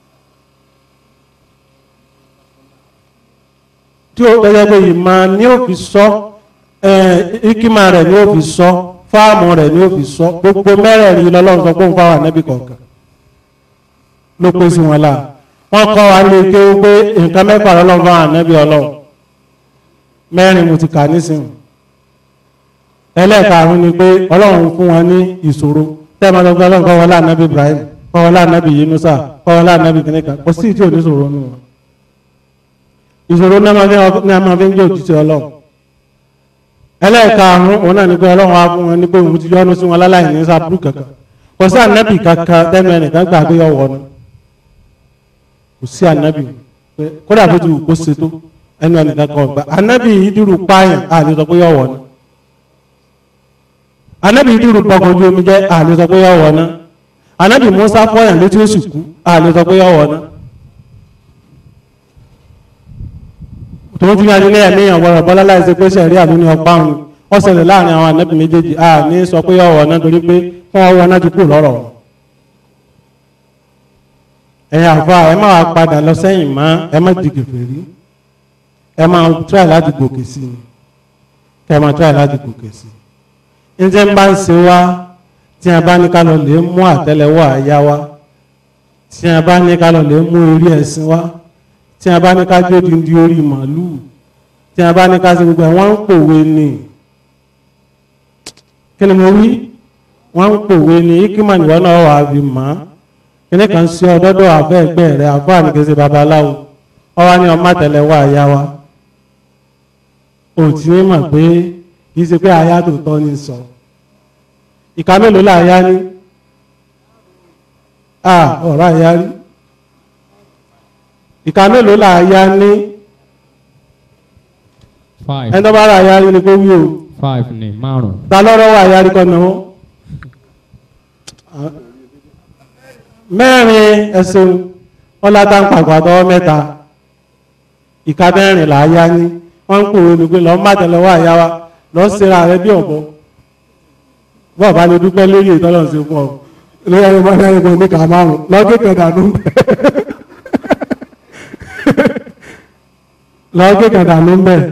Speaker 4: tí ó gbẹ́gbẹ́ pé ìmọ̀ ní ó fi sọ ìkímà rẹ̀ ní ó fi sọ fáàmù rẹ̀ ní ó fi sọ gbogbo mẹ́rẹ̀ẹ̀rin lọ́lọ́run sọ pé òun fáwọn ànábì kọ̀ọ̀kan ló pé sí wọn láà wọ́n kọ́ wa lè ké pé nǹkan mẹ́fà lọ́lọ́run fáwọn ànábì ọlọ́run mẹ́rin mo ti kà nísìnyí ẹlẹ́ẹ̀karùn-ún ni pé ọlọ́run fún wọn ní ìṣòro tẹ́ẹ̀mọ́ tó gbọ́ ọlọ́run kọ́ wọlé ànábì Ibrahim kọ́ wọlé ànábì Yunusa kọ́ wọlé ànábì kìnìkan kò sí tí ò ní ìṣòro nù wọn. ìṣòro náà máa fi ń jẹ́ òtítọ́ ọlọ́run. ẹlẹ́ẹ̀karùn-ún òun náà ni pé ọlọ́run á fún wọn ní pé òun ti yọ́nú sí wọn láláì ní sábúrú kankan kò sí ànábì kankan tẹ́nu ẹnìkan gbà pé yọ wọnú kò sí ànábì kódà bó ti wù kó ṣètò ẹnu ẹnìkan kan gbà ànábì ìdúró pààyàn àlè sọ pé yọ wọnú anabi dúró gbọgbọ ojú omi jẹ àlè sọ pé yọ wọ ná anabi musa fọyàn létí ó sì kú àlè sọ pé yọ wọ ná tòun ti ní adé lẹ́yìn léèyàn wọ̀rọ̀ bọ́lá láìsí pé sẹ̀rí àlú ní ọgbà òun wọ́n ṣẹlẹ̀ láàrin àwọn anabi méjèèjì à ní sọ pé yọ wọ ná torí pé fún ọwọ́ náà ti kú lọ́rọ̀ wọn. ẹ̀yin àfa ẹ má wàá padà lọ sẹ́yìn mọ́ ẹ má di kèfèrí ẹ má try láti gòkè sí i kẹ ẹ má try láti gòkè sí i njẹ́ ń bá ń ṣe wá tí a bá ní ká lọ lè mú àtẹ́lẹwọ́ àyà wa tí a bá ní ká lọ lè mú orí ẹ̀sìn wa tí a bá ní ká jó dindi orí màálùú tí a bá ní ká ṣe gbogbo ẹ̀ wọ́n ń pòwe ni kí ni mo wí wọ́n ń pòwe ni ikima nìwọ́n náà wà á fi mọ́ kíní kan sí ọdọ́dọ́ àbẹ́ ẹgbẹ́ rẹ̀ àbọ̀ àníkèsè babaláwo ọwọ́ ní ọmọ àtẹ́lẹwọ́ àyà wa ò tí ní mọ̀ pé kì í ṣe pé àyà tó tọ́ ni sọ ìka mélòó là àyà ní à ọ̀rọ̀ àyà rí ìka mélòó là àyà ní
Speaker 2: five
Speaker 4: ẹni tó bá rà àyà rí ni kó wí o
Speaker 2: five ni márùn
Speaker 4: ta lọ́rọ́ wà àyà rí kọ́ náà mẹ́rin ẹ̀sùn ọlátà ń pàgbà tọwọ́ mẹ́ta ìka mẹ́rin là àyà ní wọ́n ń pòwe lùgbé lọ́ọ́ má tẹ̀lẹ́wọ́ àyà wa lọ́ọ́ sera rẹ bí ọ̀bọ bọ́ọ̀ bá lè dúpẹ́ lórí ìtọ́lọ̀ sí fún ọ lórí ẹni mọ́ ẹni mọ́ ní kà márùn lọ́gẹ́ kẹdànù ń bẹ̀ lọ́gẹ́ kẹdànù ń bẹ̀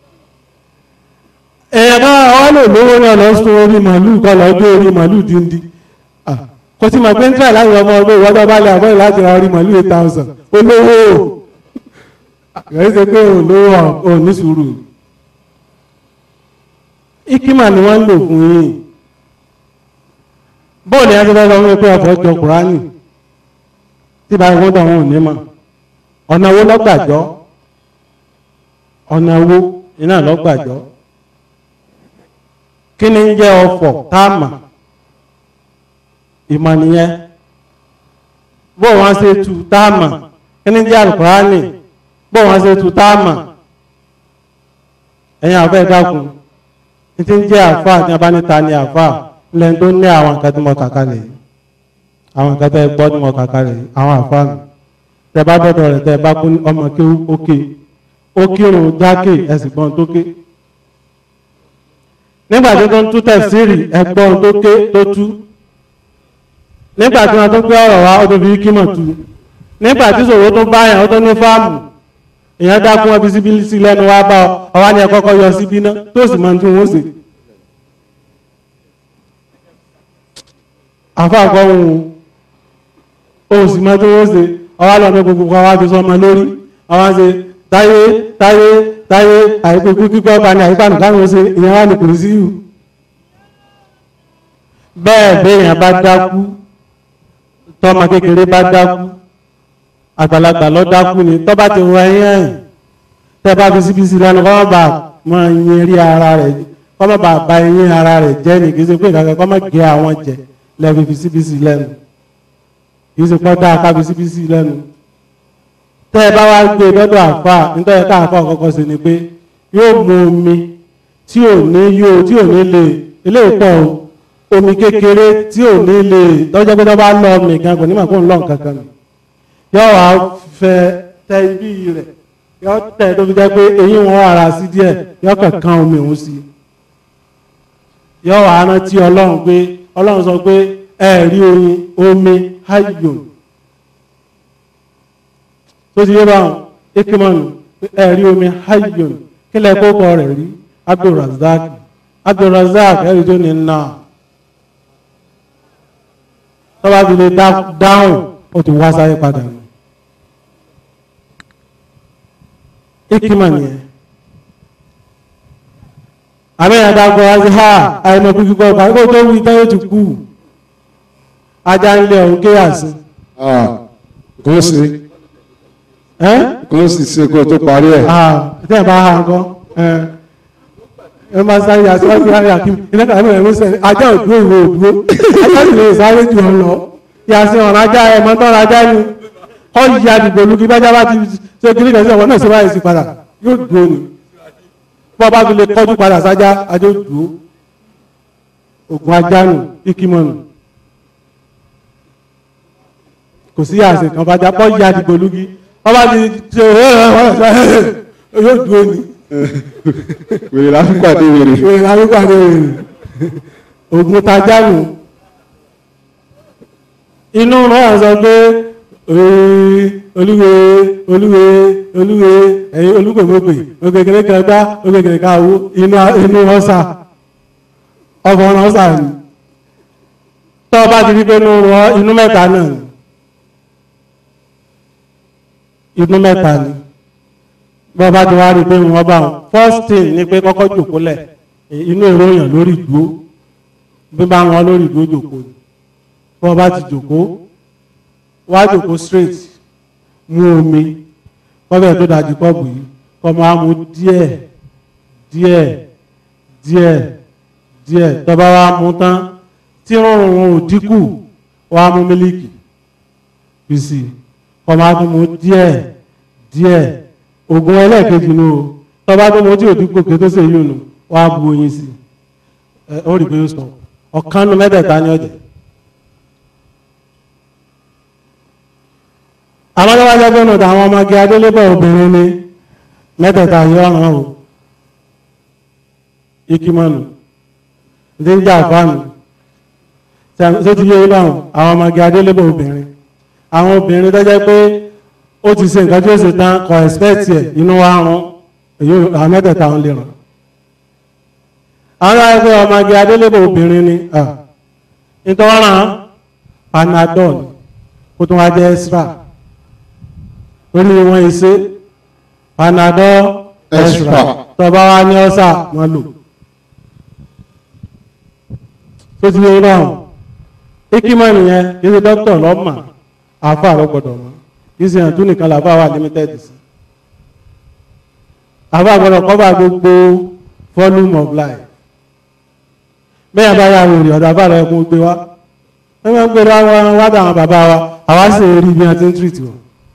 Speaker 4: èèyàn bá wọ́n lè lówó náà lọ sún orí màálù kọ́ lọ gbé orí màálù díndí kò sí mọ̀ pé ń tẹ̀ láti ọmọ ọgbẹ́ ìwọ́dọ̀ bá lè àbọ̀ láti ra orí màálù eight thousand olówó kìí ṣe pé olówó ò ní sùúrù ikima ni wọ́n ń lò fún yín bóòlù yẹn tó fẹ́ sọ fún mi pé ọ̀fọ̀ jọ kùránì tí bá wọ́n tó àwọn ò ní mọ̀ ọ̀nà owó lọ́gbàjọ́ ọ̀nà owó iná lọ́gbàjọ́ kí ni ń jẹ́ ọ̀fọ̀ táàmà ìmọ̀ nìyẹn bó wọ́n ṣe tu táàmà kí ni ń jẹ́ alukùránì bó wọ́n ṣe tu táàmà ẹ̀yin àfẹ́ dákun ní ti ń jẹ́ àfáà tí wọ́n bá níta ní àfáà lẹ́yìn tó ní àwọn nǹkan tí mo kà kalẹ̀ yìí àwọn nǹkan tẹ́ ẹ gbọ́ tí mo kà kalẹ̀ yìí àwọn àfáà mi tẹ́ bá dọ́dọ̀ rẹ̀ tẹ́ bá kú ọmọ kí ó ké ó kírun jákè ẹ̀sìn gbọ́n tó ké nígbà tí wọ́n tún tẹ̀síìrì ẹ̀gbọ́n tó ké tó tú nígbà tí wọ́n tó gbé ọ̀rọ̀ wá ó tó fi kímọ̀ tú nígbà tí sòwò tó bá yàn ó tó ní fáàmù èèyàn dákún ọbí síbí sí lẹ́nu wá bá ọ ọwá ni ẹ kọ́kọ́ yọ síbí ná tó sì máa ń tún wọ́n sí àfáàkọ́ ohun ohun sì máa tún wọ́n sí ọwá lọ́nà gbogbo kan wá fi sọ ọmọ lórí ọwá ṣe táyé táyé táyé àìkúkú kíkọ́ ọba ní àyíká nìkan ló ṣe ìyẹn wà ní kùrù sí ìhù bẹ́ẹ̀ béèyàn bá dákú tọ́mọ kékeré bá dákú àgbàlagbà lọ dákú ni tọ́ bá ti wọ ẹyìn ẹ̀yìn tẹ́ bá fi síbi sí lẹ́nu kọ́ bá mọ ẹyin rí ara rẹ̀ kọ́ mọ́ bá ba ẹyin ara rẹ̀ jẹ́ ní kì í ṣe pé ìkàkẹ́ kọ́ mọ́ gé àwọn jẹ lẹ́fi fi síbi sí lẹ́nu kì í ṣe pọ́ dáa ká fi síbi sí lẹ́nu tẹ́ ẹ bá wá gbé lọ́dọ̀ àfà nítorí ká àfà kọ́kọ́ sí ni pé yóò mu omi tí ò ní yóò tí ò ní lè eléyìí pọ̀ omi kékeré tí ò ní lè tọ́jọ́ pé tó bá lọ ọmọ ìkan kò ní mà kó ń lọ nǹkan kan nù yọ wá fẹ tẹ ibi rẹ yọ tẹ tó fi jẹ pé eyín wọn ara sí díẹ̀ yọ kankan omi òun sí yọ wá rántí Ọlọ́run pé Ọlọ́run sọ pé ẹ rí oyin omi hayyun tó ti yé báwọn ekimọnu ẹ rí omi hayyun kí lẹ kókó rẹ rí Abdulrazak Abdulrazak ẹrí tó ní nà tọ́ba fi lè dáhùn ó ti wá sáyé padà nù. ikima nìyẹn àmìyàn àdàgbọ́ wá sí ha àìmọ̀ kú kíkọ́ ọ̀pá kó tó wí táyé ti kú ajá ń lé ọ̀hún kéyàsí
Speaker 3: kò sí
Speaker 4: ẹ́
Speaker 3: kò sì ṣe kó tó parí ẹ̀.
Speaker 4: tí ẹ̀ bá ha nǹkan ẹ máa sáré àti wọ́n fi hàn yà kí iná kàwé mẹ́rin mú sẹ́ni ajá òdúró ìwé òdúró ajá sì lè sáré jù ọ lọ yàtí ọ̀rọ̀ ajá ẹ̀ mọ́tọ́ ọ̀rọ̀ ajá ni kọ́ yí àdìgbò olùkí bájá bá ti ṣe kiri kẹsí ọ̀wọ́ náà ṣe báyìí sí padà yóò dúró ni bọ́ bá fi lè kọjú padà sájá ajá ó dúró ògùn ajá nù ikimọ̀ nù kò sí àṣẹ kan bájá kọ́ yí àdìgbò olùkí bọ́ bá ti ṣe yóò dúró ni
Speaker 3: wèrè láfípàdé wèrè.
Speaker 4: wèrè láfípàdé wèrè ògùn tajá nù inú rán sọ pé olúwe olúwe olúwe ẹ̀yin olúgbòmọ́gbè ògègèrè kan gbá ògègèrè kan àwọ inú inú ọ̀sà ọkọ̀ ọ̀nà ọ̀sà ni tọ́ bá ti rí pé inú rọ inú mẹ́ta náà ni inú mẹ́ta ni bọ́ bá ti wá rí pé wọ́n bá wọn first thing ni pé kọ́kọ́ jòkólẹ̀ inú ìròyìn lórí ìdúró bí bá wọn lórí ìdúró jòkó ni bọ́ bá ti jòkó wá jòkó straight mú omi kọ́bẹ̀ tó dájú kọ́ọ̀bù yìí kọ́ máa mú díẹ̀ díẹ̀ díẹ̀ díẹ̀ tó bá wá mú tán tí rọrùn wọn ò dínkù wá mú mílíkì fi sí i kọ́ máa tún mú díẹ̀ díẹ̀ oògùn ẹlẹ́ẹ̀kejì nù o tó bá tún mú tí ò dínkù kí tó ṣe yìí nù wá bu oyin sí i ẹ ó rí i pé ó sọ ọ̀kan nu mẹ́tẹ̀ẹ̀ta ní ọ̀jẹ̀. àwọn tó bá jẹ́ pé nùtà àwọn ọmọge adélébọ̀ obìnrin ni mẹ́tẹ̀ẹ̀ta yìí ọ̀ràn o ikimọ́nù ní jà fáànù tó ti yé ilé àwọn àwọn ọmọge adélébọ̀ obìnrin àwọn obìnrin tó jẹ́ pé ó ti ṣe nǹkan tí ó ṣe tán kọ expect ẹ̀ inú wa rún èyí àwọn mẹ́tẹ̀ẹ̀ta ń lè ràn àwọn tó jẹ́ pé ọmọge adélébọ̀ obìnrin ni nítorí wọn panadol kó tún wá jẹ́ extra orí wọn ìṣe panadol extra tọba wa ní ọ́sà wọn lò tó ti yẹ báwọn ikimọ nìyẹn kì í ṣe dókítà lọ́mà àfa àrọ́gbọ̀dọ̀ mọ́ kì í ṣe hàn tún nìkan làbá wà limited sí àfa àgbọ̀dọ̀ kọ́ba gbogbo volume of life bẹ́ẹ̀ bá yà wòrì ọ̀dọ̀ àfa rẹ̀ kún gbé wá wọ́n máa ń gbé wá wá dà àwọn bàbá wa àwa sì rí bí wọ́n ti ń treat wọn.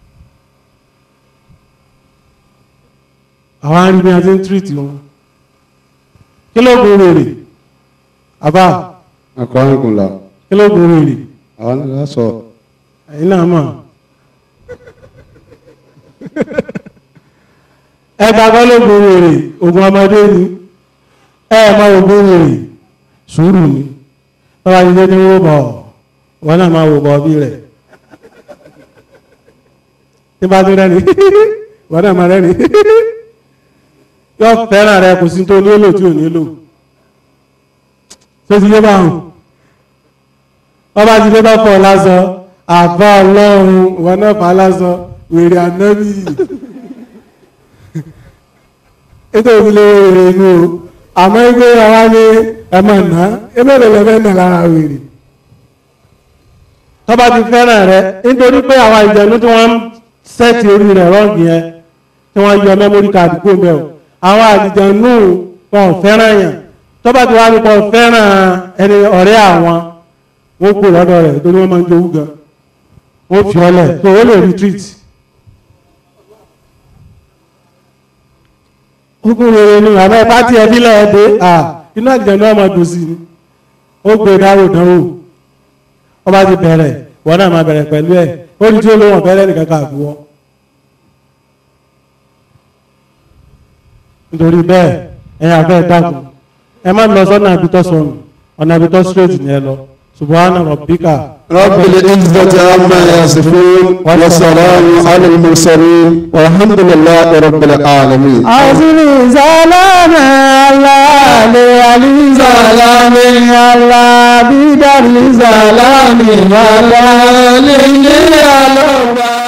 Speaker 4: àwọn arí bí a ti ń tírìtì wọn kí ló gùn rèrè àbá
Speaker 3: akọ́rìnkùnlá
Speaker 4: kí ló gùn rèrè
Speaker 3: àwọn náà sọ
Speaker 4: ẹ̀yin náà mọ̀ ẹgbàgbọ́ ló gùn rèrè ogun ọmọdé ni ẹ mọ ogun rèrè sùúrù ni tọ́wá jíjẹ ní wó bọ̀ wọn náà máa wò bọ̀ bí rẹ̀ tí bá tó rẹ́ni wọn náà máa rẹ́ni yọ fẹ́ràn rẹ kò sí tó nílò tí ò nílò tó ti yé bá hùn ọba ti dé bá fọ lásán àbá ọlọ́run ìwọ náà fà á lásán wèrè ànábì ètò ìdílé wèrè inú o àmọ́ ẹgbẹ́ àwa ní ẹ̀mọ̀ ná ẹgbẹ́ rẹ̀ lẹ́fẹ́ nà lára wèrè tọ́ba ti fẹ́ràn rẹ nítorí pé àwọn ìjẹ̀nu tí wọ́n ń sẹ́ẹ̀tì orí rẹ̀ rọ́ọ̀gì yẹn tí wọ́n yọ mẹ́mórí káàdì kó mẹ́ o àwọn àlìjẹ̀nù wọn fẹ́ràn yàn tọ́ba tí wàá nípa fẹ́ràn ẹni ọ̀rẹ́ àwọn wọ́n kú lọ́dọ̀ rẹ̀ torí wọ́n máa ń jowú gan wọ́n fi ọlẹ̀ tó ó lè retreat. ogun rere ni àmọ́ ipá tí ẹbí lẹ́ẹ̀ dé à inú àlìjẹ̀nù ọmọ dùn sí ni ó gbé dárò dánwò ọba ti bẹ̀rẹ̀ wọ́n náà máa bẹ̀rẹ̀ pẹ̀lú ẹ̀ ó ní tí ó lówó ọ̀fẹ́ nìkan kà fún wọn. nítorí bẹ́ẹ̀ ẹ̀yin àfẹ́ dákun ẹ má lọ sọ́nà àbítọ́ sọnù ọ̀nà àbítọ́ straight ni ẹ lọ subhana rabbika.
Speaker 3: رب العزة عما يصفون وسلام على المرسلين والحمد لله رب العالمين
Speaker 1: Azuli salame Allah le ali salame Allah bidari salame Allah le ali Allah